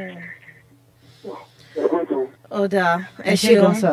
[SPEAKER 2] ó dáa ẹ
[SPEAKER 3] ẹ ṣe gan
[SPEAKER 2] ṣeun.
[SPEAKER 3] sà.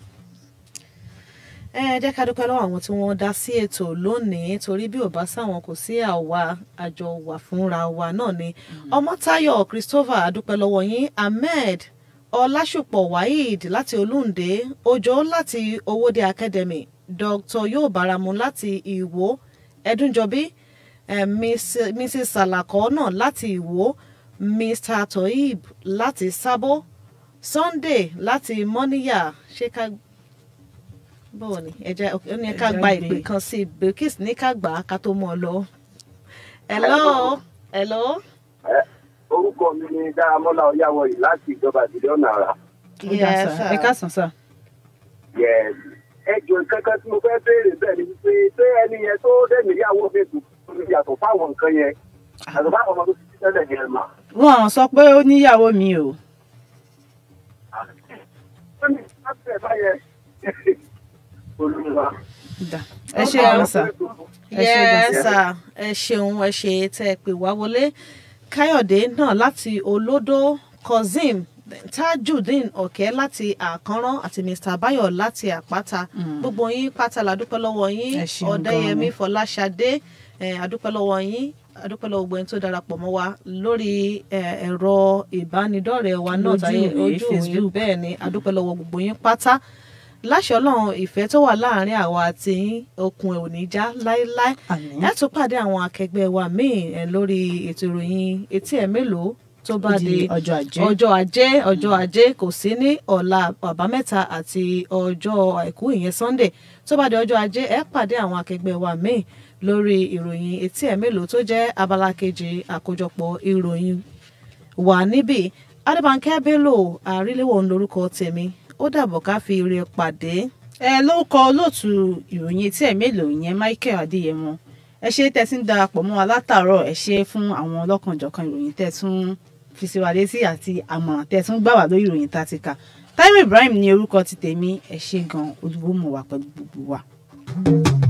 [SPEAKER 2] ẹ jẹ́ ká dúpẹ́ lọ́wọ́ àwọn tí wọ́n dá sí ètò lónìí torí bí ò bá sáwọn kò sí àwa àjọ wà fúnra wa náà ni ọmọtáyọ̀ christopher adúpẹ́ lọ́wọ́ yín ahmed ọlásùpọ̀ waheed láti olúǹde òjò láti owóde academy dr yóò báramu láti ìwó ẹdúnjọbí eh, Miss- mrs salako náà láti ìwó mr toib láti sábó sunday láti mọ́níyà ṣé ká báwo ni ẹ jẹ́ ó ní ká
[SPEAKER 3] Ẹ jẹ́
[SPEAKER 2] gba
[SPEAKER 3] gbé.
[SPEAKER 2] ìpè kan sí i bilkis ní ká gbà á ká tó mọ́ ọ lọ. hello hello
[SPEAKER 5] orúkọ mi ni dáramọ́lá ọ̀yáwọ̀ yìí láti ìjọba ìbílẹ̀ ọ̀nà àrà.
[SPEAKER 3] ó dà
[SPEAKER 2] Yes,
[SPEAKER 3] sà.
[SPEAKER 2] sir.
[SPEAKER 3] ẹ káàsán sà.
[SPEAKER 5] Yes. ẹ jọ kankan tí mo fẹ́ béèrè bẹ́ẹ̀ ni wípé ṣé ẹni yẹn tó dẹ̀mí ìyàwó mi kù yàtọ̀ fáwọn nǹkan yẹn yàtọ̀ fáwọn ọmọ tó ti ti tẹ́lẹ̀ yẹn mà.
[SPEAKER 3] wọn ò sọ pé ó níyàwó mi o.
[SPEAKER 5] ó ní láti ẹ̀ báyẹn olùwà.
[SPEAKER 3] Dà. ẹ ṣe gan sà. Ẹ ṣé gan
[SPEAKER 2] yes sir ẹ ṣeun ẹ ṣe tẹ́ ẹ pè wá wọlé káyọ̀dé náà láti olódó kazeem tajudeen ọ̀kẹ́ láti àkànrán àti mr bayo láti àpáta gbogbo yín pátá la dúpẹ́ lọ́wọ́ yín
[SPEAKER 3] Ẹ ṣeun
[SPEAKER 2] ọ̀dẹ́yẹmí
[SPEAKER 3] gan-an.
[SPEAKER 2] fọláṣadé eh, adúpẹ́ lọ́wọ́ yín adúpẹ́ lọ́wọ́ gbogbo ẹni tó darapọ̀ mọ́ wa lórí eh, ẹ̀rọ ìbánidọ́rẹ̀ẹ́ wa náà
[SPEAKER 3] Lójú
[SPEAKER 2] táyé
[SPEAKER 3] ìwé
[SPEAKER 2] ojú ìwé
[SPEAKER 3] Facebook.
[SPEAKER 2] bẹ́ẹ̀ ni adúpẹ́ lọ́wọ́ gbogbo yín pátá láṣẹ ọlọ́run ìfẹ́ tó wà láàrin àwa àti yín okùn ẹ̀ ò ní já láéláé
[SPEAKER 3] Àmín.
[SPEAKER 2] ẹ tún pàdé àwọn akẹgbẹ́ wa míì eh, lórí ètò ìròyìn etí ẹ̀ mélòó tó bá
[SPEAKER 3] Ó di
[SPEAKER 2] di
[SPEAKER 3] ọjọ́ ajé.
[SPEAKER 2] ọjọ́ ajé ọjọ́ ajé kò sí ní ọ̀la àbámẹ́ta àti ọjọ́ àìkú ìyẹn sunday tó bá di ọjọ́ ajé ẹ pàdé àwọn akẹgbẹ́ wa míì lórí ìròyìn etí ẹ̀ mélòó tó jẹ́ abala kejì àkójọpọ̀ ìròyìn wà níbí adébánkẹ́ bello àríléwò ń lorúkọ tèmi ó dàbọ̀ ká fi ire pàdé
[SPEAKER 3] ẹ lórúkọ olóòtú ìròyìn etí ẹ mélòó ìyẹn michael adéyẹmọ ẹ ṣe tẹ́ tí ń darapọ̀ mọ́ wa látàárọ̀ ẹ ṣe fún àwọn ọlọ́kanjọ̀kan ìròyìn tẹ́ tún fi sí wa létí àti àmọ̀ràn tẹ́ tún gbà wá lórí ìròyìn tá a ti kà Táíwò Ibrahim ní orúkọ ti tèmi ẹ ṣe gan olùwòmọ̀ wà pẹ̀lú gbogbo wa.